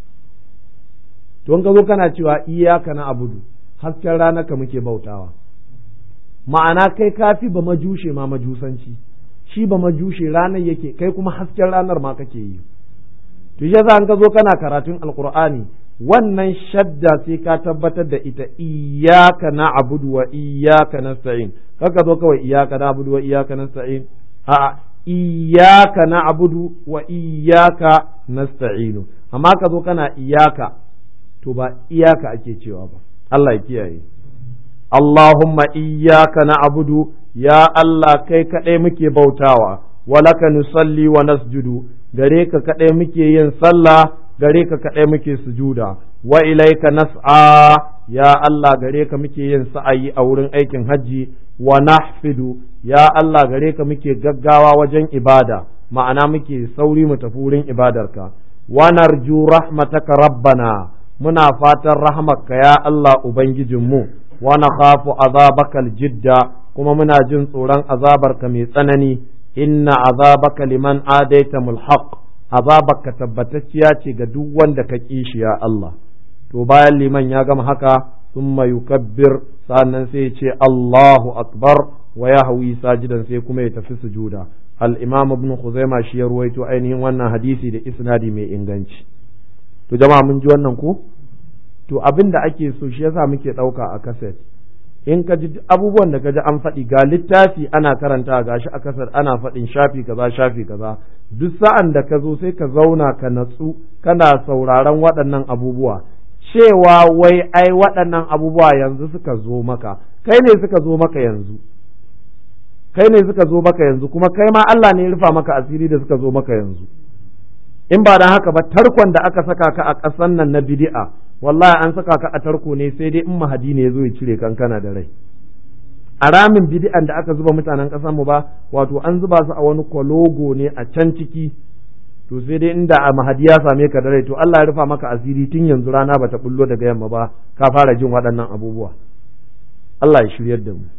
to in ka zo kana cewa iyyaka na'budu hasken rana ka muke bautawa ma'ana kai kafi ba majushe ma majusanci shi ba majushe ranar yake kai kuma hasken ranar ma kake yi to shi yasa an ka zo kana karatun alqur'ani wannan shadda sai ka tabbatar da ita iyyaka na'budu wa iyyaka nasta'in kaka zo kawai iyyaka na'budu wa iyyaka nasta'in a iyyaka na'budu wa iyyaka nasta'in amma ka zo kana iyyaka to ba iyaka ake cewa ba Allah ya kiyaye Allahumma iyyaka na'budu ya Allah kai kaɗai muke bautawa walaka nusalli wa nasjudu gare ka kaɗai muke yin sallah gare ka kaɗai muke sujuda wa ilaika nas'a ya Allah gare ka muke yin sa'ayi a wurin aikin hajji wa nahfidu ya Allah gare ka muke gaggawa wajen ibada ma'ana muke sauri mu tafi wurin ibadarka wa narju rahmataka rabbana muna fatan rahmatka ya Allah ubangijinmu wa nakhafu azabakal jidda kuma muna jin tsoron azabarka mai tsanani inna azabaka liman adaita mulhaq azabarka tabbatacciya ce ga duk wanda ka kishi ya Allah to bayan liman ya gama haka thumma yukabbir sannan sai ce Allahu akbar wa yahwi sajidan sai kuma ya tafi sujuda al-imam ibn khuzaima shi ya ruwaito ainihin wannan hadisi da isnadi mai inganci to jama'a mun ji wannan ko to abin da ake so shi yasa muke ɗauka a kaset in ka ji abubuwan da ka ji an faɗi ga littafi ana karanta ga shi a kasar ana faɗin shafi kaza shafi kaza duk sa'an da ka zo sai ka zauna ka natsu kana sauraron waɗannan abubuwa cewa wai ai waɗannan abubuwa yanzu suka zo maka kai ne suka zo maka yanzu kai ne suka zo maka yanzu kuma kai ma Allah ne ya rufa maka asiri da suka zo maka yanzu in ba dan haka ba tarkon da aka saka ka a ƙasan nan na bid'a wallahi an saka ka a tarko ne sai dai in mahadi ne ya zo ya cire kankana da rai a ramin bid'an da aka zuba mutanen ƙasar mu ba wato an zuba su a wani kwalogo ne a can ciki to sai dai inda a mahadi ya same ka da rai to Allah ya rufa maka asiri tun yanzu rana bata bullo daga yamma ba ka fara jin waɗannan abubuwa Allah ya shiryar da mu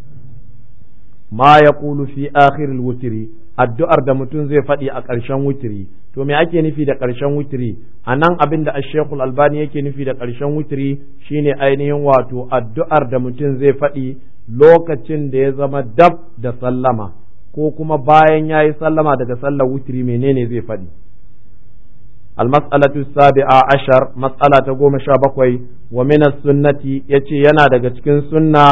ma yaqulu fi akhiril wutri addu'ar da mutum zai faɗi a ƙarshen wutiri to me ake nufi da ƙarshen wutiri a nan abin da ashekul albani yake nufi da ƙarshen wutiri shine ainihin wato addu'ar da mutum zai faɗi lokacin da ya zama dab da sallama ko kuma bayan ya yi sallama daga sallar wutiri menene zai faɗi المسألة السابعة عشر مسألة قوم شابكوي ومن السنة يتي ينا daga cikin sunna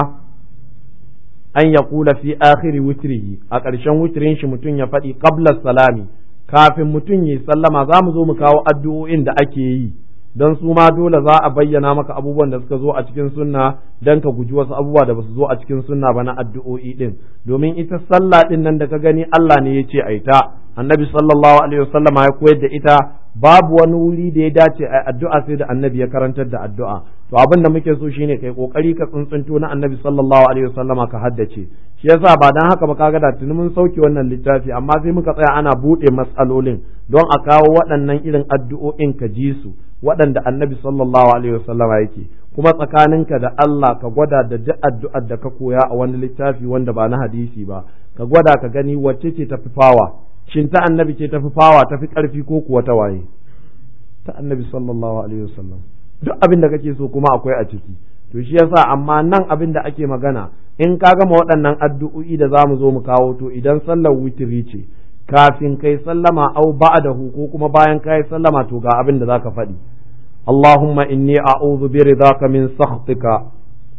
an ya kula fi akhiri witrihi a ƙarshen witrin shi mutum ya faɗi qabla salami kafin mutum yi sallama za mu zo mu kawo addu'o'in da ake yi don su ma dole za a bayyana maka abubuwan da suka zo a cikin sunna don ka guji wasu abubuwa da basu zo a cikin sunna ba na addu'o'i din domin ita sallah din nan da ka gani Allah ne ya ce a ita annabi sallallahu alaihi wasallam ya koyar da ita babu wani wuri da ya dace a addu'a sai da annabi ya karantar da addu'a to abin da muke so shine kai kokari ka tsuntsunto na annabi sallallahu alaihi wasallam ka haddace shi yasa ba dan haka ba kaga da tuni mun sauke wannan littafi amma sai muka tsaya ana bude matsalolin don a kawo waɗannan irin addu'o'in ka ji su waɗanda annabi sallallahu alaihi wasallama yake kuma tsakaninka da Allah ka gwada da duk addu'ar da ka koya a wani littafi wanda ba na hadisi ba ka gwada ka gani wacce ce tafi fawa shin ta annabi ce tafi fawa tafi ƙarfi ko kuwa ta waye ta annabi sallallahu alaihi wasallam duk abin da kake so kuma akwai a ciki to shi yasa amma nan abin da ake magana in ka gama waɗannan addu'o'i da zamu zo mu kawo to idan sallar witiri ce kafin kai sallama au ba'dahu ko kuma bayan kai sallama to ga abin da zaka faɗi Allahumma inni a'udhu bi ridaka min sakhtika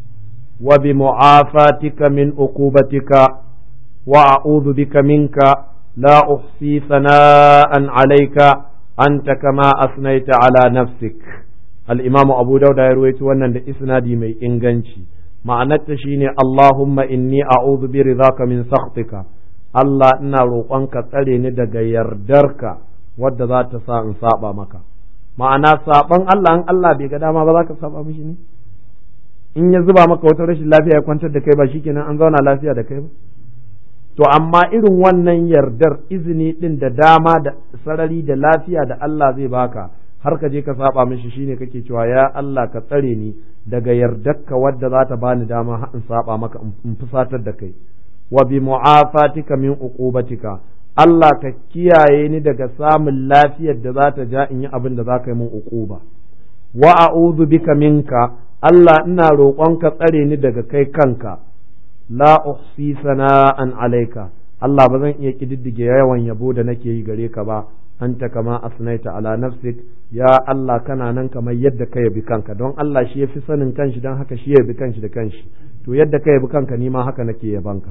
wa bi mu'afatika min uqubatika wa a'udhu bika minka la uhsi thana'an alayka anta kama asnaita ala nafsik al-imam Abu Dawud ya ruwaito wannan da isnadi mai inganci ma'anarta shine Allahumma inni a'udhu bi ridaka min sakhtika Allah ina roƙonka tsare ni daga yardarka wadda za ta sa in saba maka ma'ana saban Allah in Allah bai ga dama ba za ka saba mishi ne in ya zuba maka wata rashin lafiya ya kwantar da kai ba shikenan an zauna lafiya da kai ba to amma irin wannan yardar izini din da dama da sarari da lafiya da Allah zai baka har ka je ka saba mishi shine kake cewa ya Allah ka tsare ni daga yardarka wadda za ta bani dama in saba maka in fusatar da kai wa bi mu'afatika min uqubatika Allah ka kiyaye ni daga samun lafiyar da za ta ja in yi abin da za ka yi min uquba wa a'udhu bika minka Allah ina roƙonka tsare ni daga kai kanka la uhsi sana'an alaika Allah ba zan iya kididdige yawan yabo da nake yi gare ka ba anta kama asnaita ala nafsik ya Allah kana nan kamar yadda ka yabi kanka don Allah shi yafi sanin kanshi don haka shi yabi kanshi da kanshi to yadda ka yabi kanka ni ma haka nake yabanka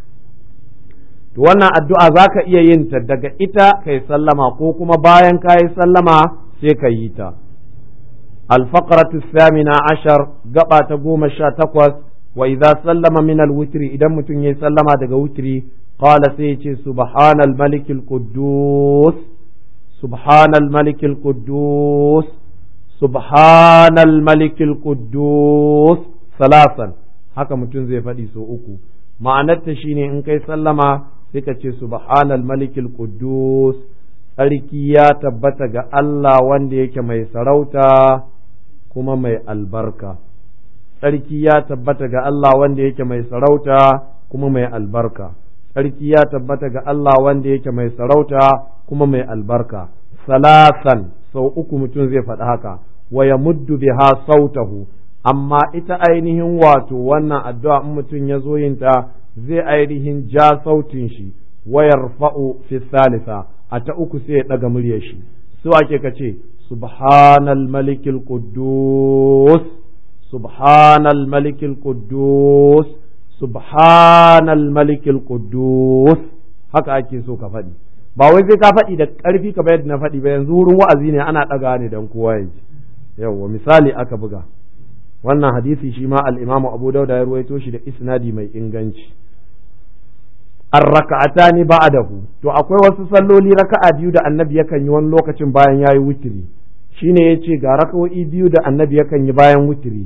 to wannan addu'a zaka iya yin ta daga ita kai sallama ko kuma bayan ka yi sallama sai ka yi ta الفقرة الثامنة عشر قبعة قوم تقوس وإذا سلم من الوتر إذا متن يسلم دقا وتري قال سيتي سبحان الملك القدوس سبحان الملك القدوس سبحان الملك القدوس ثلاثا haka mutum zai faɗi so uku ma'anarta shine in kai sallama sai ka ce subhanal malikil quddus tsarki ya tabbata ga Allah wanda yake mai sarauta kuma mai albarka tsarki ya tabbata ga Allah wanda yake mai sarauta kuma mai albarka tsarki ya tabbata ga Allah wanda yake mai sarauta kuma mai albarka salasan sau uku mutum zai faɗi haka wa ya muddu biha sautahu amma ita ainihin wato wannan addu'a in mutum ya zo yin ta zai ainihin ja sautin shi wayar fa'u fi salisa a ta uku sai ya ɗaga muryar shi su ake ka ce subhanal malikil quddus subhanal malikil quddus subhanal malikil quddus haka ake so ka faɗi ba wai sai ka faɗi da ƙarfi kamar yadda na faɗi ba yanzu wurin wa'azi ne ana ɗaga ne don kowa ya ji yawwa misali aka buga wannan hadisi shi ma al-imamu abu dauda ya ruwaito shi da isnadi mai inganci ar-raka'atani ba'dahu to akwai wasu salloli raka'a biyu da annabi yakan yi wani lokacin bayan yayi wutiri shine yace ga raka'o'i biyu da annabi yakan yi bayan wutiri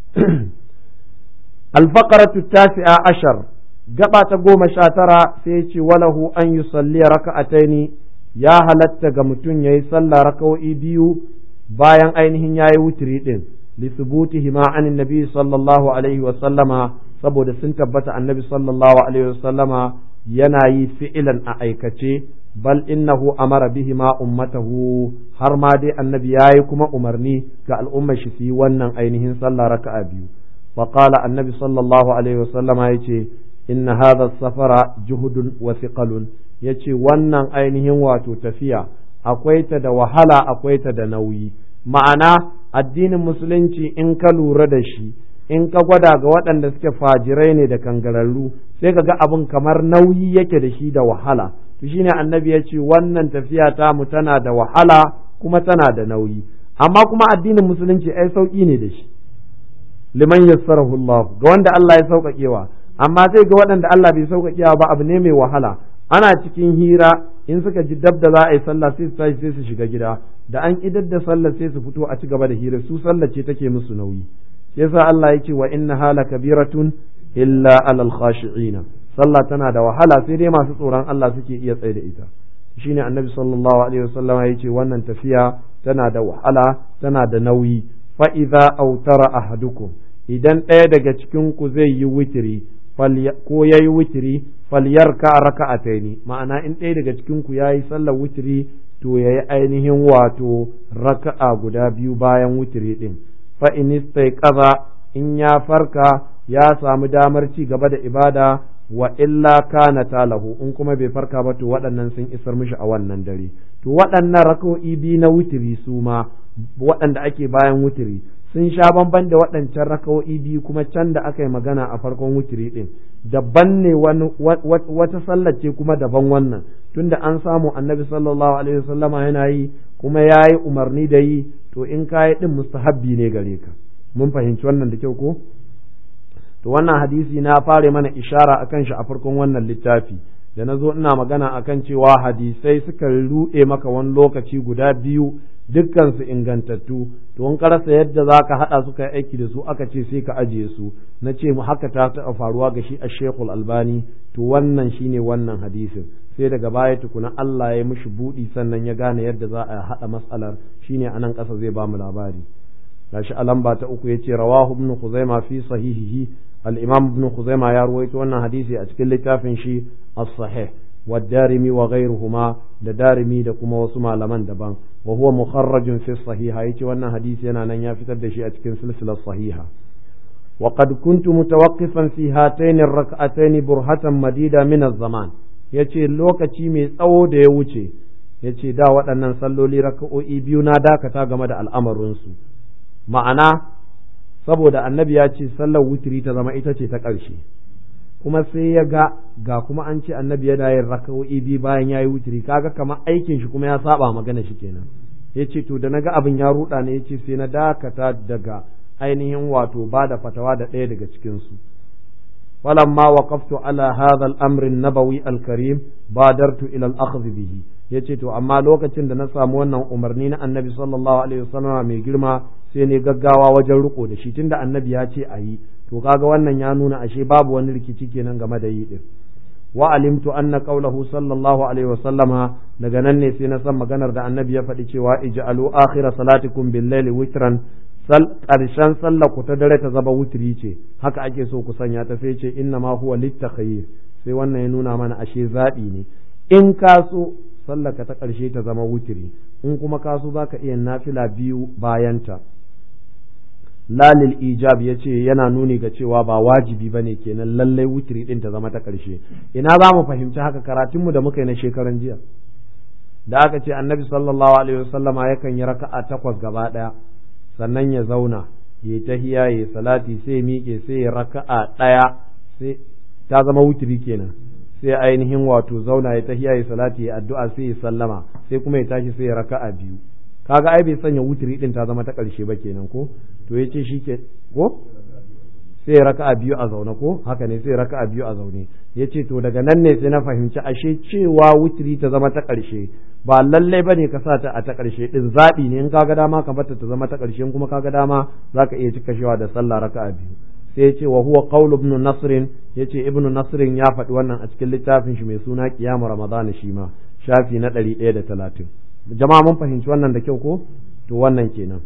al-faqratu tasi'a ashar gaba ta goma sha tara sai yace walahu an yusalli raka'ataini ya halatta ga mutum yayi sallah raka'o'i biyu bayan ainihin yayi wutiri din lisubutihima anin nabi sallallahu alaihi wa sallama saboda sun tabbata annabi sallallahu alaihi wa sallama yana yi fi'ilan a aikace bal innahu amara bihima ummatahu har ma dai annabi yayi kuma umarni ga al'ummar shi su yi wannan ainihin sallah raka'a biyu wa qala annabi sallallahu alaihi wa sallama yace inna hadha safara juhudun wa thiqalun yace wannan ainihin wato tafiya akwai ta da wahala akwai ta da nauyi ma'ana addinin musulunci in ka lura da shi in ka gwada ga waɗanda suke fajirai ne da kangararru sai ka ga abin kamar nauyi yake da shi da wahala to shine annabi ya ce wannan tafiya ta mu tana da wahala kuma tana da nauyi amma kuma addinin musulunci ai sauki ne da shi liman yassarahu Allah ga wanda Allah ya sauƙaƙewa amma sai ga waɗanda Allah bai sauƙaƙewa ba abu ne mai wahala ana cikin hira in suka ji dab da za a yi sallah sai su tashi sai su shiga gida da an idar da sallah sai su fito a ci gaba da hira su sallah ce take musu nauyi shi yasa Allah ya ce wa inna hala kabiratun illa alal khashi'ina sallah tana da wahala sai dai masu tsoron Allah suke iya tsaye da ita shine annabi sallallahu alaihi wasallam ya ce wannan tafiya tana da wahala tana da nauyi fa idza autara ahadukum idan ɗaya daga cikin ku zai yi witiri ko yayi witiri falyarka raka'ataini ma'ana in ɗaya daga cikin ku yayi sallar witiri to yayi ainihin wato raka'a guda biyu bayan witiri din fa in kaza in ya farka ya samu damar ci gaba da ibada wa illa kana talahu in kuma bai farka ba to waɗannan sun isar mishi a wannan dare to waɗannan raka'o'i biyu na witiri su ma waɗanda ake bayan witiri sun sha bamban da waɗancan raka'o'i biyu kuma can da aka yi magana a farkon witiri ɗin daban ne wata sallar ce kuma daban wannan tunda an samu annabi sallallahu alaihi wasallama yana yi kuma ya yi umarni da yi to in ka yi ɗin mustahabbi ne gare ka mun fahimci wannan da kyau ko to wannan hadisi na fare mana ishara akan shi a farkon wannan littafi da na zo ina magana akan cewa hadisai suka ruɗe maka wani lokaci guda biyu dukkansu ingantattu to in karasa yadda za ka haɗa su kai aiki da su aka ce sai ka ajiye su na ce mu haka ta taɓa faruwa ga shi a shekul albani to wannan shine wannan hadisin sai daga baya tukuna Allah ya mishi buɗi sannan ya gane yadda za a haɗa matsalar shine a nan ƙasa zai ba mu labari gashi a lamba ta uku yace rawahu ibn khuzaima fi sahihihi al-imam ibn khuzaima ya ruwaito wannan hadisi a cikin littafin shi as-sahih والدارمي وغيرهما da darimi da kuma wasu malaman daban wa huwa mukharrajun fi sahiha yace wannan hadisi yana nan ya fitar da shi a cikin silsilar sahiha wa qad kuntu mutawaqqifan fi hatayn ar-rak'atayn burhatan madida min az-zaman yace lokaci mai tsawo da ya wuce yace da waɗannan salloli raka'o'i biyu na dakata game da al'amarin su ma'ana saboda annabi ya ce sallar wutiri ta zama ita ce ta ƙarshe kuma sai ya ga ga kuma an ce annabi yana yin raka'o'i biyu bayan ya yi wutiri kaga kamar aikin shi kuma ya saba magana shi kenan ya ce to da na ga abin ya ruɗa ne ya ce sai na dakata daga ainihin wato ba da fatawa da ɗaya daga cikinsu falamma waqaftu ala hadha al-amr an-nabawi al-karim badartu ila al-akhdh bihi yace to amma lokacin da na samu wannan umarni na annabi sallallahu alaihi wasallam mai girma sai ne gaggawa wajen riko da shi tunda annabi ya ce ayi to kaga wannan ya nuna ashe babu wani rikici kenan game da yi din wa alimtu anna qawluhu sallallahu alaihi wasallama daga nan ne sai na san maganar da annabi ya faɗi cewa ij'alu akhira salatikum bil-laili witran sal karshen sallar ku ta dare ta zaba wutri ce haka ake so ku sanya ta sai ce inna ma huwa litakhayyir sai wannan ya nuna mana ashe zabi ne in ka so sallar ka ta karshe ta zama wutri in kuma ka so zaka iya nafila biyu bayanta lalil ijab ya ce yana nuni ga cewa ba wajibi ba ne kenan lallai wutiri ɗin ta zama ta ƙarshe ina za mu fahimci haka karatunmu da muka yi na shekaran jiya da aka ce annabi sallallahu alaihi wasallama yakan yi raka'a takwas gaba ɗaya sannan ya zauna ya tahiya ya salati sai ya miƙe sai ya raka'a ɗaya sai ta zama wutiri kenan sai ainihin wato zauna ya tahiya ya salati ya addu'a sai ya sallama sai kuma ya tashi sai ya raka'a biyu kaga ai bai sanya wutiri din ta zama ta ƙarshe ba kenan ko to yace shi ke ko sai ya raka'a biyu a zaune ko haka ne sai ya raka'a biyu a zaune yace to daga nan ne sai na fahimci ashe cewa wutiri ta zama ta ƙarshe ba lallai bane ka sa ta a ta ƙarshe din zabi ne in kaga dama ka bata ta zama ta ƙarshe kuma kaga dama zaka iya cika shewa da sallah raka'a biyu sai ya ce wa huwa qawlu ibn nasr yace ibn nasr ya faɗi wannan a cikin littafin shi mai suna qiyamu ramadan shi ma shafi na 130 jama'a mun fahimci wannan da kyau ko to wannan kenan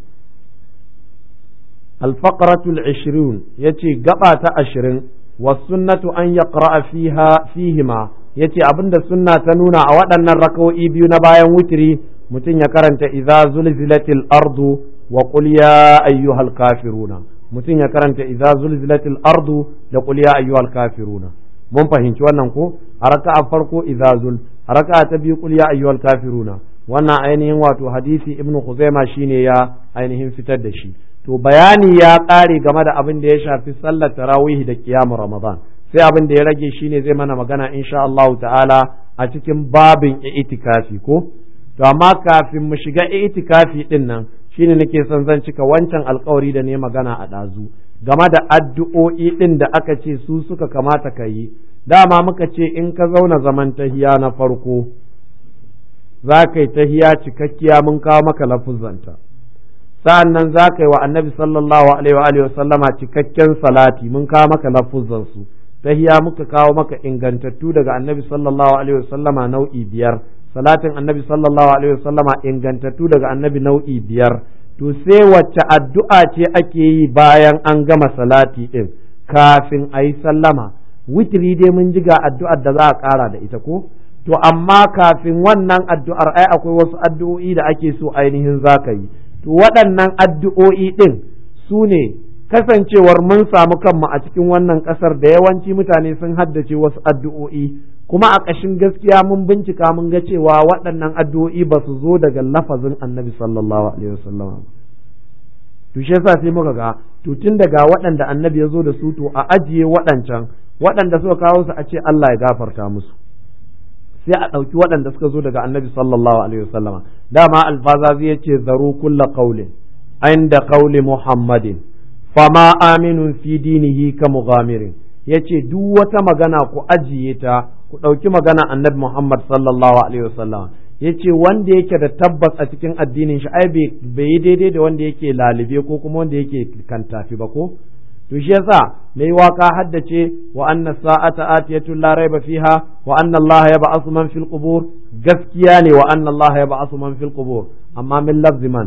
الفقرة العشرون يتي قبعة عشرين والسنة أن يقرأ فيها فيهما يتي أبند السنة تنونا أودنا الركو إبيو نبايا وتري متن يكرنت إذا زلزلت الأرض وقل يا أيها الكافرون متن يكرنت إذا زلزلت الأرض وقل يا أيها الكافرون mun fahimci wannan ko a raka'a farko izazul a raka'a ta biyu qul ya ayyuhal kafiruna wannan ainihin wato hadisi ibnu khuzaima shine ya ainihin fitar da shi to bayani ya ƙare game da abin da ya shafi sallar tarawih da kiyamu ramadan sai abin da ya rage shine zai mana magana insha Allah ta'ala a cikin babin itikafi ko to amma kafin mu shiga itikafi din nan shine nake son zan cika wancan alkawari da ne magana a ɗazu game da addu'o'i din da aka ce su suka kamata ka yi dama muka ce in ka zauna zaman tahiya na farko za ka yi tahiya cikakkiya mun kawo maka lafuzanta sa'an nan za ka yi wa annabi sallallahu alaihi wa sallama cikakken salati mun kawo maka lafuzansu tahiya muka kawo maka ingantattu daga annabi sallallahu alaihi wa sallama nau'i biyar salatin annabi sallallahu alaihi wa sallama ingantattu daga annabi nau'i biyar to sai wacce addu'a ce ake yi bayan an gama salati din kafin a yi sallama witiri dai mun ji ga addu'ar da za a ƙara da ita ko to amma kafin wannan addu'ar ai akwai wasu addu'o'i da ake so ainihin za ka yi to waɗannan addu'o'i ɗin su ne kasancewar mun samu kanmu a cikin wannan ƙasar da yawanci mutane sun haddace wasu addu'o'i kuma a ƙashin gaskiya mun bincika mun ga cewa waɗannan addu'o'i ba su zo daga lafazin annabi sallallahu alaihi wasallam to shi yasa sai muka ga to tun daga waɗanda annabi ya zo da su to a ajiye waɗancan waɗanda suka kawo su a ce Allah ya gafarta musu sai a ɗauki waɗanda suka zo daga annabi sallallahu alaihi wasallama dama alfazazi ya ce zaru kulla qaulin inda qauli muhammadin fama aminun fi dinihi ka mughamirin yace duk wata magana ku ajiye ta ku ɗauki magana annabi muhammad sallallahu alaihi wasallama yace wanda yake da tabbas a cikin addinin shi ai bai yi daidai da wanda yake lalibe ko kuma wanda yake kantafi ba ko to shi yasa mai waka haddace wa anna sa'ata atiyatun la raiba fiha wa anna Allah ya ba'asu man fil qubur gaskiya ne wa anna Allah ya ba'asu man fil qubur amma min lafzi man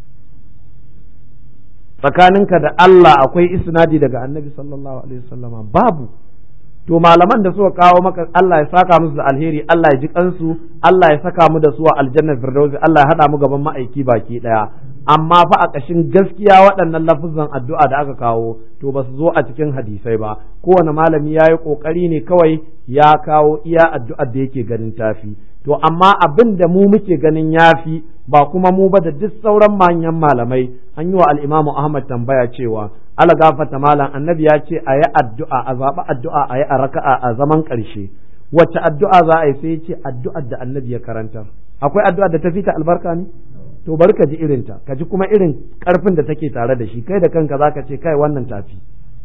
tsakaninka da Allah akwai isnadi daga annabi sallallahu alaihi wasallama babu to malaman da suka kawo maka Allah ya saka musu da alheri Allah ya ji kansu Allah ya saka mu da su a aljannar firdausi Allah ya hada mu gaban ma'aiki baki daya amma fa a ƙashin gaskiya waɗannan lafuzan addu'a da aka kawo to ba su zo a cikin hadisai ba kowane malami ya yi ƙoƙari ne kawai ya kawo iya addu'ar da yake ganin tafi to amma abin da mu muke ganin yafi ba kuma mu ba da duk sauran manyan malamai an yi wa al'imamu Ahmad tambaya cewa ala gafata malam annabi ya ce a yi addu'a a zaɓi addu'a a yi a raka'a a zaman ƙarshe wacce addu'a za a yi sai ya ce addu'ar da annabi ya karantar akwai addu'ar da ta fita albarka ne to bari ka ji irinta ka ji kuma irin karfin da take tare da shi kai da kanka zaka ce kai wannan tafi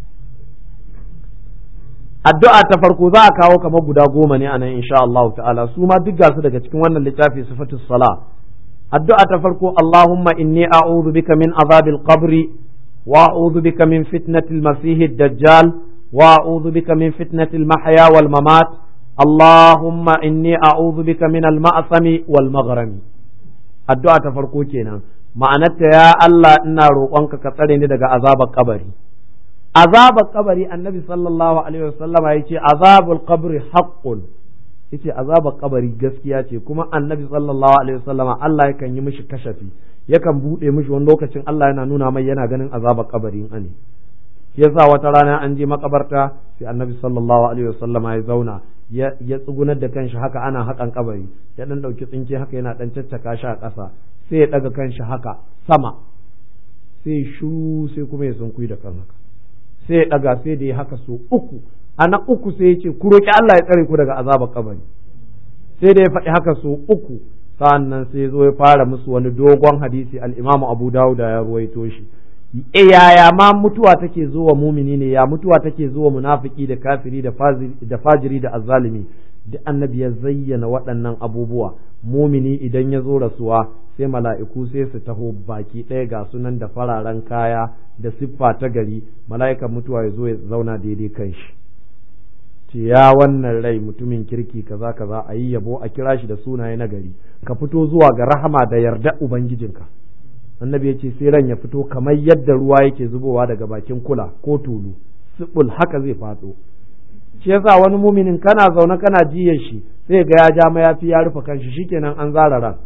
addu'a ta farko za a kawo kamar guda goma ne anan insha Allah ta'ala su ma duk gasu daga cikin wannan littafi sifatus sala addu'a ta farko Allahumma inni a'udhu bika min azabil qabri wa a'udhu bika min fitnatil masihid dajjal wa a'udhu bika min fitnatil mahya wal mamat Allahumma inni a'udhu bika min al ma'sami wal maghrami addu'a ta farko kenan ma'anarta ya Allah ina roƙonka ka tsare ni daga azabar kabari azabar kabari annabi sallallahu alaihi wasallam ya ce azabul qabri haqqun yace azabar kabari gaskiya ce kuma annabi sallallahu alaihi wasallam Allah yakan yi mishi kashafi yakan bude mishi wani lokacin Allah yana nuna mai yana ganin azabar kabari in ane yasa wata rana an je makabarta sai annabi sallallahu alaihi wasallam ya zauna ya tsugunar da kanshi haka ana haƙan kabari ya dan ɗauki tsinke haka yana dan caccaka shi a ƙasa sai ya ɗaga kanshi haka sama sai shu sai kuma ya sunkuyi da kan haka sai ya daga sai da ya haka so uku a na uku sai ya ce ku roki Allah ya tsare ku daga azabar kabari sai da ya faɗi haka so uku sa'annan sai zo ya fara musu wani dogon hadisi al-Imam Abu Dawud ya ruwaito shi e yaya ma mutuwa take zuwa mumini ne ya mutuwa take zuwa munafiki da kafiri da fajiri da azzalimi duk annabi ya zayyana waɗannan abubuwa mumini idan ya zo rasuwa sai mala'iku sai su taho baki ɗaya ga sunan da fararen kaya da siffa ta gari mala'ikan mutuwa ya zo ya zauna daidai kan shi ce ya wannan rai mutumin kirki kaza kaza a yi yabo a kira shi da sunaye na gari ka fito zuwa ga rahama da yarda ubangijinka annabi ya ce sai ran ya fito kamar yadda ruwa yake zubowa daga bakin kula ko tulu sibul haka zai faɗo shi yasa wani muminin kana zaune kana jiyan shi sai ga ya ja mayafi ya rufe kanshi shikenan an zara ran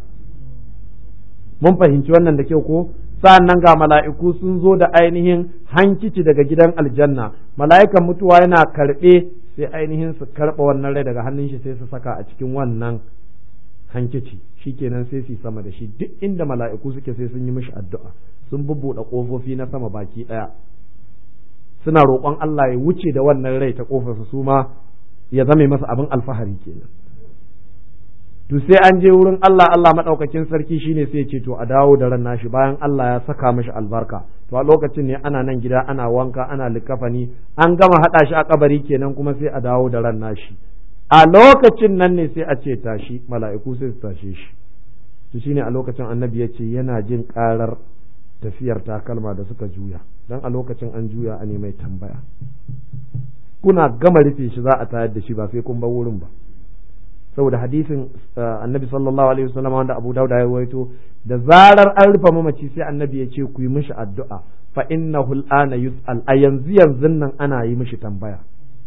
mun fahimci wannan da kyau ko sa'annan ga mala'iku sun zo da ainihin hankici daga gidan aljanna mala'ikan mutuwa yana karɓe sai ainihin su karɓa wannan rai daga hannun shi sai su saka a cikin wannan hankici shikenan sai su sama da shi duk inda mala'iku suke sai sun yi mishi addu'a sun bubbuɗe ƙofofi na sama baki ɗaya suna roƙon Allah ya wuce da wannan rai ta ƙofarsa su ma ya zame masa abin alfahari kenan to sai an je wurin Allah Allah maɗaukakin sarki shine sai ce to a dawo da ran nashi bayan Allah ya saka mishi albarka to a lokacin ne ana nan gida ana wanka ana likafani an gama haɗa shi a kabari kenan kuma sai a dawo da ran nashi a lokacin nan ne sai a ce tashi mala'iku sai su tashe shi to shine a lokacin annabi ya ce yana jin karar tafiyar takalma da suka juya dan a lokacin an juya a ne mai tambaya kuna gama rufe shi za a tayar da shi ba sai kun bar wurin ba saboda hadisin annabi sallallahu alaihi wasallam wanda Abu Dawud ya rawaito da zarar an rufe mamaci sai annabi ya ce ku yi mishi addu'a fa innahu al'ana yus'al a yanzu yanzu nan ana yi mishi tambaya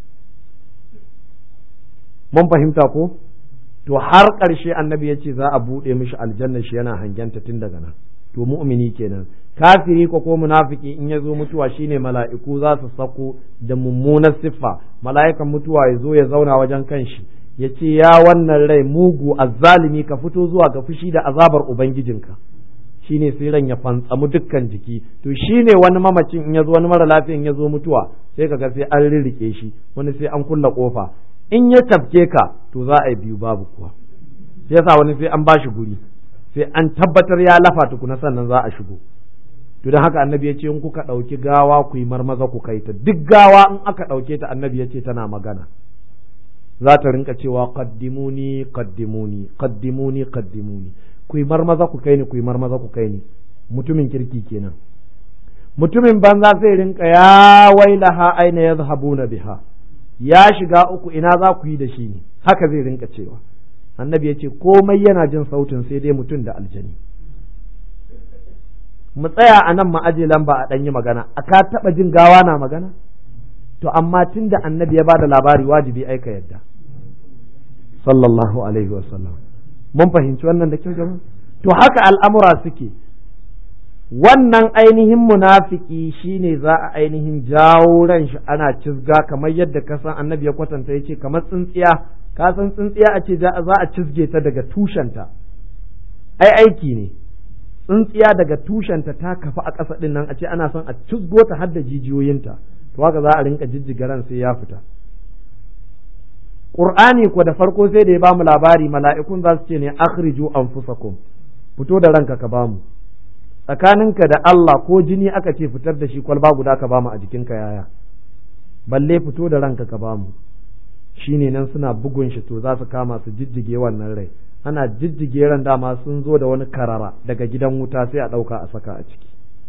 mun fahimta ko to har ƙarshe annabi ya ce za a buɗe mishi aljanna shi yana hangenta tun daga nan to mu'mini kenan kafiri ko ko munafiki in ya zo mutuwa shine mala'iku za su sako da mummunar siffa mala'ikan mutuwa ya zo ya zauna wajen kanshi ya ce ya wannan rai mugu azzalimi ka fito zuwa ga fushi da azabar ubangijinka shine sai ran ya fantsamu dukkan jiki to shine wani mamacin in ya zo wani mara lafiya in ya zo mutuwa sai kaga sai an rirrike shi wani sai an kulla kofa in ya tafke ka to za a yi biyu babu kuwa sai yasa wani sai an bashi guri sai an tabbatar ya lafa tukuna sannan za a shigo to don haka annabi ya ce in kuka ɗauki gawa ku yi marmaza ku kai ta duk gawa in aka ɗauke ta annabi ya ce tana magana za ta rinka cewa qaddimuni qaddimuni qaddimuni qaddimuni ku yi marmaza ku kai ni ku yi marmaza ku kai ni mutumin kirki kenan mutumin banza zai rinka ya wailaha aina yadhhabuna biha ya shiga uku ina za ku yi da shi ne haka zai rinka cewa annabi ya ce komai yana jin sautin sai dai mutum da aljani mu tsaya a nan ma'aje lamba a ɗanyi magana a ka taɓa jin gawa na magana to amma tun da annabi ya bada labari wajibi aika yadda sallallahu alaihi wasallam mun fahimci wannan da kyau jama'a to haka al'amura suke wannan ainihin munafiki shine za a ainihin jawo ran shi ana cizga kamar yadda ka san annabi ya kwatanta ya ce kamar tsintsiya ka san tsintsiya a ce za a cizge ta daga tushenta ai aiki ne tsintsiya daga tushenta ta kafa a ƙasa ɗin nan a ce ana son a cizgo ta har da jijiyoyinta to haka za a rinka jijjiga ran sai ya fita Qur'ani ko da farko sai da ya bamu labari mala'ikun za su ce ne akhriju anfusakum fito da ranka ka bamu tsakaninka da Allah ko jini aka ce fitar da shi kwalba guda ka bamu a jikinka yaya balle fito da ranka ka bamu shine nan suna bugun shi to za su kama su jijjige wannan rai ana jijjige ran dama sun zo da wani karara daga gidan wuta sai a ɗauka a saka a ciki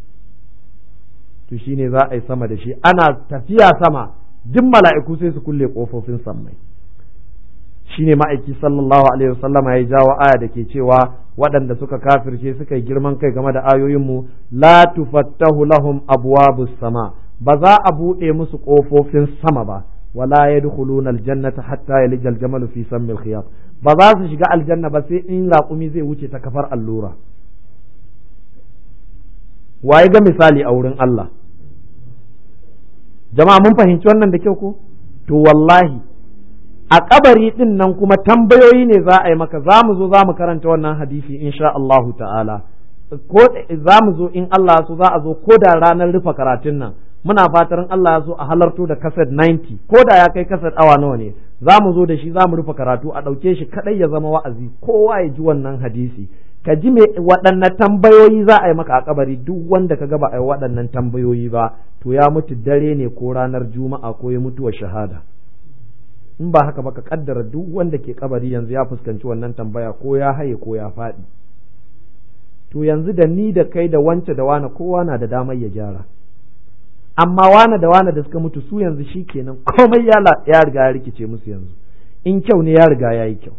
to shine za a yi sama da shi ana tafiya sama duk mala'iku sai su kulle kofofin sammai shine ma'aiki sallallahu alaihi wasallam ya jawo aya da ke cewa waɗanda suka kafirce suka yi girman kai game da ayoyinmu la tufattahu lahum abwabus sama ba za a buɗe musu ƙofofin sama ba wala yadkhuluna aljannata hatta yalijal jamalu fi sammil khiyat ba za su shiga aljanna ba sai in raƙumi zai wuce ta kafar allura waye ga misali a wurin Allah jama'a mun fahimci wannan da kyau ko to wallahi a kabari din nan kuma tambayoyi ne za a yi maka za mu zo za mu karanta wannan hadisi insha Allahu ta'ala ko za mu zo in Allah so za a zo ko da ranar rufe karatun nan muna fatan Allah ya so a halarto da kaset 90 ko da ya kai kaset awa nawa ne za mu zo da shi za mu rufe karatu a ɗauke shi kaɗai ya zama wa'azi kowa ya ji wannan hadisi ka ji me waɗanne tambayoyi za a yi maka a kabari duk wanda ka gaba a yi waɗannan tambayoyi ba to ya mutu dare ne ko ranar juma'a ko ya mutuwa shahada in ba haka ba ka kaddara duk wanda ke kabari yanzu ya fuskanci wannan tambaya ko ya haye ko ya faɗi to yanzu da ni da kai da wance da wane kowa na da damar ya gyara amma wane da wane da suka mutu su yanzu shi kenan komai ya riga ya rikice musu yanzu in kyau ne ya riga ya yi kyau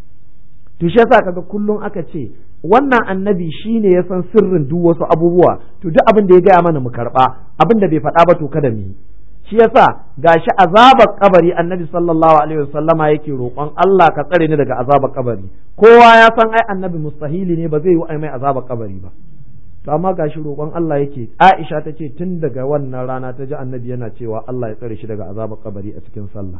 to shi yasa kaga kullum aka ce wannan annabi shine ya san sirrin duk wasu abubuwa to duk abin da ya gaya mana mu karba abin da bai faɗa ba to kada mu yi shi yasa gashi azabar kabari annabi sallallahu alaihi wasallama yake roƙon Allah ka tsare ni daga azabar kabari kowa ya san ai annabi mustahili ne ba zai yi mai azabar kabari ba to amma gashi roƙon Allah yake Aisha ta ce tun daga wannan rana ta ji annabi yana cewa Allah ya tsare shi daga azabar kabari a cikin sallah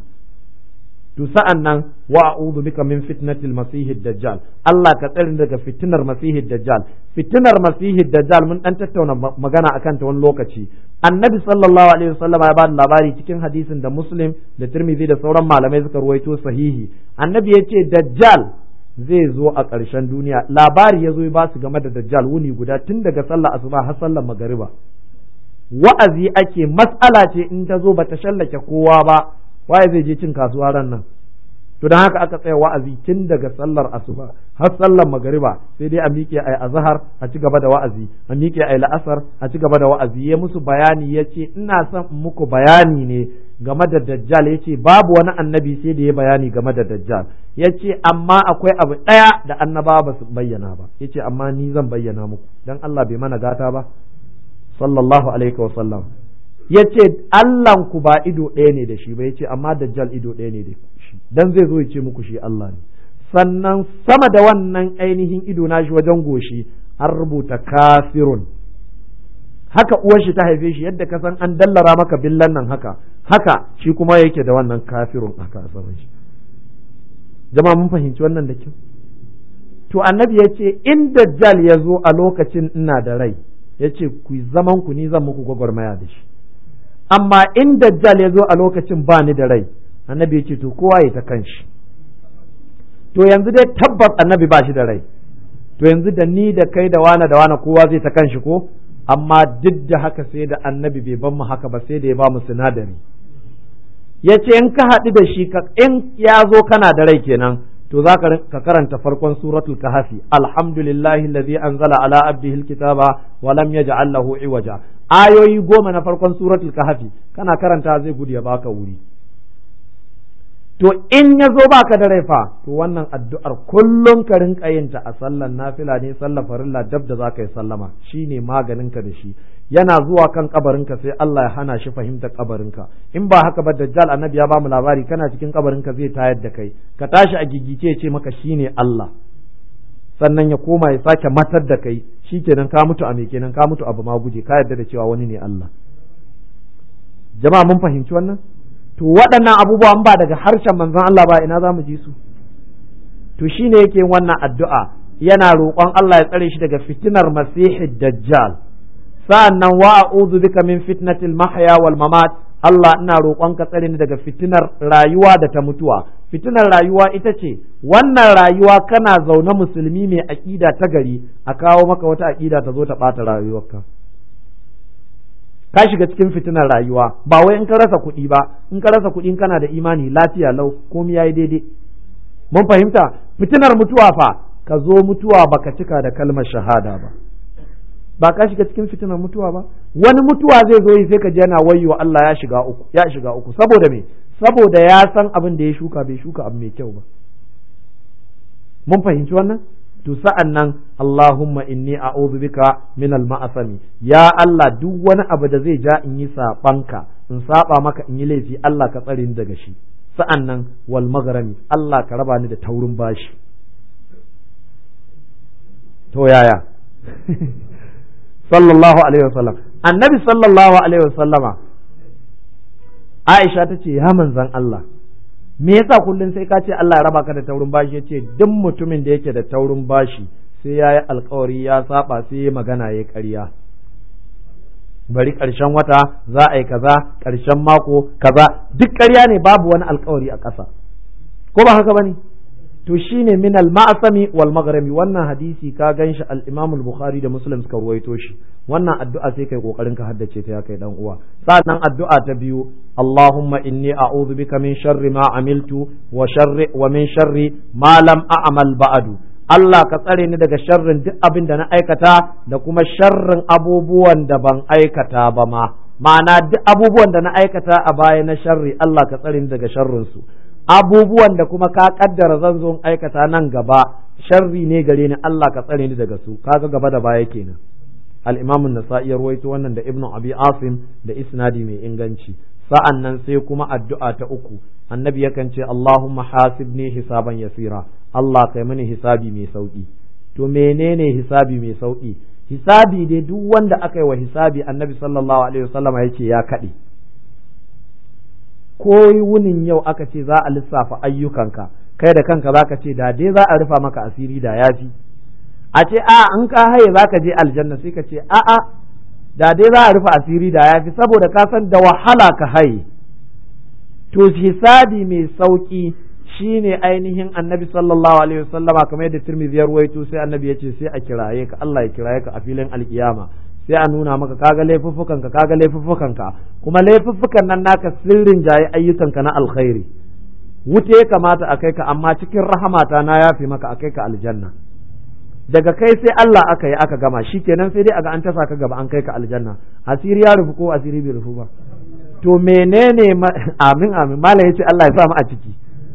to sa'an nan wa a'udhu bika min fitnatil masihid dajjal Allah ka tsare daga fitinar masihid dajjal fitinar masihid dajjal mun dan tattauna magana akan ta wani lokaci annabi sallallahu alaihi wasallam ya bada labari cikin hadisin da muslim da tirmidhi da sauran malamai suka ruwaito sahihi annabi ya ce dajjal zai zo a ƙarshen duniya labari ya zo ya ba su game da dajjal wuni guda tun daga sallah asuba har sallar magariba wa'azi ake mas'ala ce in ta zo bata shallake kowa ba waye zai je cin kasuwa ran nan to don haka aka tsaya wa'azi tun daga sallar asuba har sallar magariba sai dai a miƙe ai azhar a ci gaba da wa'azi a miƙe ai la'asar a ci gaba da wa'azi ya musu bayani ya ce ina son muku bayani ne game da dajjal ya ce babu wani annabi sai da ya bayani game da dajjal ya ce amma akwai abu ɗaya da annabawa ba su bayyana ba ya ce amma ni zan bayyana muku dan Allah bai mana gata ba sallallahu alaihi wa sallam ya ce Allahnku ba ido ɗaya ne da shi ba ya ce amma dajjal ido ɗaya ne da shi dan zai zo ya ce muku shi Allah ne sannan sama da wannan ainihin ido na shi wajen goshi an rubuta kafirun haka uwar shi ta haife shi yadda ka san an dallara maka billan nan haka haka shi kuma yake da wannan kafirun haka a saman shi jama'a mun fahimci wannan da kyau to annabi ya ce in dajjal ya zo a lokacin ina da rai ya ce ku zaman ku ni zan muku gwagwarmaya da shi amma in dajjal ya zo a lokacin ba ni da rai annabi ya ce to kowa ya ta kan shi to yanzu dai tabbas annabi ba shi da rai to yanzu da ni da kai da wane da wane kowa zai ta kan shi ko amma duk da haka sai da annabi bai ban mu haka ba sai da ya ba mu sinadari ya ce in ka haɗu da shi in ya zo kana da rai kenan to za ka karanta farkon suratul kahfi alhamdulillahi allazi anzala ala abdihi alkitaba wa lam yaj'al lahu iwaja ayoyi goma na farkon suratul kahfi kana karanta zai gudu ya baka wuri to in ya zo baka da raifa to wannan addu'ar kullum ka rinka yin ta a sallan nafila ne sallar farilla dab da zaka yi sallama shine maganin ka da shi yana zuwa kan kabarinka sai Allah ya hana shi fahimtar kabarinka in ba haka ba dajjal annabi ya ba mu labari kana cikin kabarinka zai tayar da kai ka tashi a gigice ce maka shine Allah sannan ya koma ya sake matar da kai shikenan ka mutu a me kenan ka mutu abu ma guje ka yarda da cewa wani ne Allah jama'a mun fahimci wannan to waɗannan abubuwan ba daga harshen manzon Allah ba ina za mu ji su to shine yake wannan addu'a yana roƙon Allah ya tsare shi daga fitinar masihid dajjal sa'annan wa a'udhu bika min fitnatil mahya wal mamat Allah ina roƙon ka tsare ni daga fitinar rayuwa da ta mutuwa fitinar rayuwa ita ce wannan rayuwa kana zaune musulmi mai aƙida ta gari a kawo maka wata aƙida ta zo ta ɓata rayuwarka ka shiga cikin fitinar rayuwa ba wai in ka rasa kuɗi ba in ka rasa kuɗi kana da imani lafiya lau komai yayi daidai mun fahimta fitinar mutuwa fa ka zo mutuwa baka cika da kalmar shahada ba ba ka shiga cikin fitinar mutuwa ba wani mutuwa zai zo sai ka ji yana wayyo Allah ya shiga uku ya shiga uku saboda me saboda ya san abin da ya shuka bai shuka abu mai kyau ba mun fahimci wannan to sa'an nan Allahumma inni a'udhu bika min al-ma'asami ya Allah duk wani abu da zai ja in yi sabanka in saba maka in yi laifi Allah ka tsare ni daga shi sa'an nan wal maghrami Allah ka raba ni da taurin bashi to yaya sallallahu alaihi wasallam annabi sallallahu alaihi wasallama Aisha ta ce ya manzan Allah me yasa kullum sai ka ce Allah ya raba ka da taurin bashi yace duk mutumin da yake da taurin bashi sai ya yi alkawari ya saba sai ya magana ya ƙarya bari ƙarshen wata za a yi kaza ƙarshen mako kaza duk ƙarya ne babu wani alkawari a ƙasa ko ba haka bane to shine min al ma'asami wal maghrami wannan hadisi ka ganshi al imam al bukhari da muslim suka ruwaito shi wannan addu'a sai kai kokarin ka haddace ta ya kai dan uwa sannan addu'a ta biyu allahumma inni a'udhu bika min sharri ma amiltu wa sharri wa min sharri ma lam a'mal ba'du Allah ka tsare ni daga sharrin duk abin da na aikata da kuma sharrin abubuwan da ban aikata ba ma ma'ana duk abubuwan da na aikata a baya na sharri Allah ka tsare ni daga sharrin su abubuwan da kuma ka kaddara zan zo aikata nan gaba sharri ne gare ni Allah ka tsare ni daga su kaga gaba da baya kenan al-Imam an-Nasa'i ya ruwaito wannan da Ibn Abi Asim da isnadi mai inganci sa'an nan sai kuma addu'a ta uku annabi yakan ce Allahumma hasibni hisaban yasira Allah kai mini hisabi mai sauki to menene hisabi mai sauki hisabi dai duk wanda aka yi wa hisabi annabi sallallahu alaihi wasallam ya ce ya kaɗe ko wunin yau aka ce za a lissafa ayyukanka kai da kanka za ka ce da dai za a rufa maka asiri da ya fi a ce a an ka haye za ka je aljanna sai ka ce a a da dai za a rufa asiri da ya fi saboda ka san da wahala ka haye to hisabi mai sauki shine ainihin annabi sallallahu alaihi wasallama kamar yadda tirmidhi ya ruwaito sai annabi ya ce sai a kiraye ka Allah ya kiraye ka a filin alkiyama sai a nuna maka kaga laifuffukan ka kaga laifuffukan ka kuma laifuffukan nan naka sirrin jaye ayyukan ka na alkhairi wuce ya kamata a kai ka amma cikin rahamata na yafi maka a kai ka aljanna daga kai sai Allah aka yi aka gama shikenan sai dai aga an tasa ka gaba an kai ka aljanna asiri ya rufu ko asiri bai rufu ba to menene amin amin malam yace Allah ya sa mu a ciki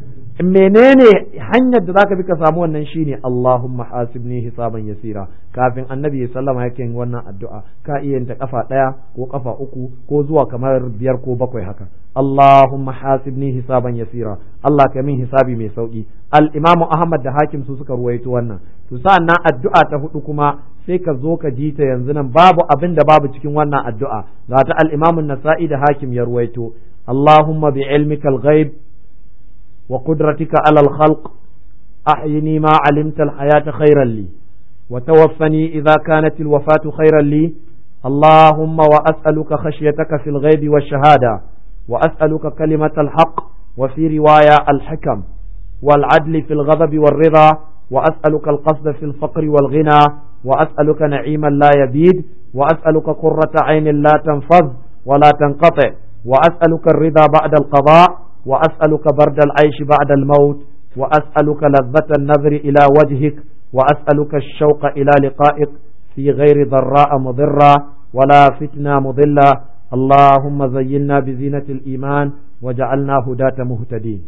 menene hanyar da zaka bi ka samu wannan shine Allahumma hasibni hisaban yasira kafin annabi ya sallama yake yin wannan addu'a ka iya yin ta kafa daya ko kafa uku ko zuwa kamar biyar ko bakwai haka Allahumma hasibni hisaban yasira Allah ka min hisabi mai sauki al-Imam Ahmad da Hakim su suka ruwaito wannan to sa'annan addu'a ta hudu kuma sai ka zo ka ji ta yanzu nan babu abin da babu cikin wannan addu'a ga ta al-Imam An-Nasa'i da Hakim ya ruwaito Allahumma bi ilmikal ghaib وقدرتك على الخلق أحيني ما علمت الحياة خيرا لي وتوفني إذا كانت الوفاة خيرا لي اللهم وأسألك خشيتك في الغيب والشهادة وأسألك كلمة الحق وفي رواية الحكم والعدل في الغضب والرضا وأسألك القصد في الفقر والغنى وأسألك نعيما لا يبيد وأسألك قرة عين لا تنفذ ولا تنقطع وأسألك الرضا بعد القضاء وأسألك برد العيش بعد الموت وأسألك لذة النظر إلى وجهك وأسألك الشوق إلى لقائك في غير ضراء مضرة ولا فتنة مضلة اللهم زينا بزينة الإيمان وجعلنا هداة مهتدين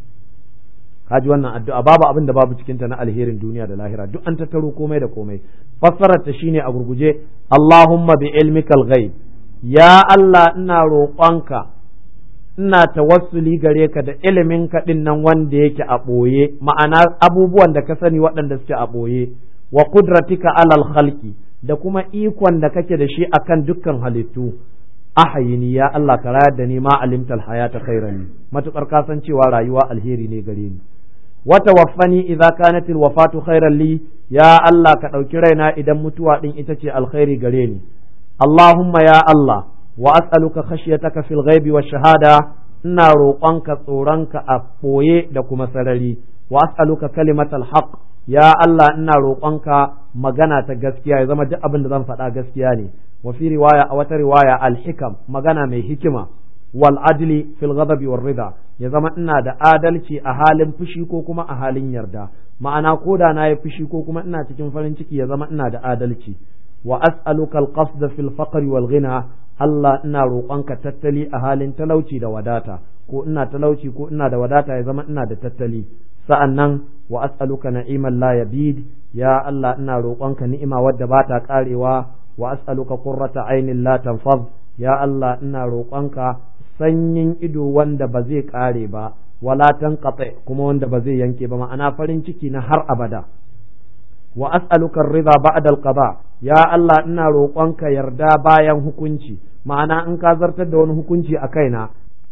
kaji wannan addu'a babu abin da babu cikinta na alherin duniya da lahira duk an tattaro komai da komai fassarar ta shine a gurguje Allahumma bi ilmikal ghaib ya Allah ina roƙonka ina tawassuli gare ka da ilimin ka din nan wanda yake a ɓoye ma'ana abubuwan da ka sani waɗanda suke a ɓoye wa kudratika alal khalqi da kuma ikon da kake da shi akan dukkan halittu ahayini ya Allah ka rayar da ni ma alimtal hayata khairan matukar ka san cewa rayuwa alheri ne gare ni wa tawaffani idza kanat alwafatu khairan li ya Allah ka ɗauki raina idan mutuwa din ita ce alkhairi gare ni Allahumma ya Allah wa as'aluka khashyataka fil ghaibi wash shahada ina roƙonka tsoronka a ɓoye da kuma sarari wa as'aluka kalimatal haqq ya Allah ina roƙonka magana ta gaskiya ya zama duk abin da zan faɗa gaskiya ne wa fi riwaya a wata riwaya al-hikam magana mai hikima wal adli fil ghadabi war rida ya zama ina da adalci a halin fushi ko kuma a halin yarda ma'ana ko da na yi fushi ko kuma ina cikin farin ciki ya zama ina da adalci wa as'aluka al-qasd fil faqri wal ghina Allah ina roƙonka tattali a halin talauci da wadata ko ina talauci ko ina da wadata ya zama ina da tattali sa'annan wa as'aluka na'iman la yabid ya Allah ina roƙonka ni'ima wadda ba ta karewa wa as'aluka qurrata ainin la tanfaz ya Allah ina roƙonka sanyin ido wanda ba zai kare ba wala tanqati kuma wanda ba zai yanke ba ma'ana farin ciki na har abada wa as'aluka ar-ridha ba'da al-qada ya Allah ina roƙonka yarda bayan hukunci ma'ana in ka zartar da wani hukunci a kaina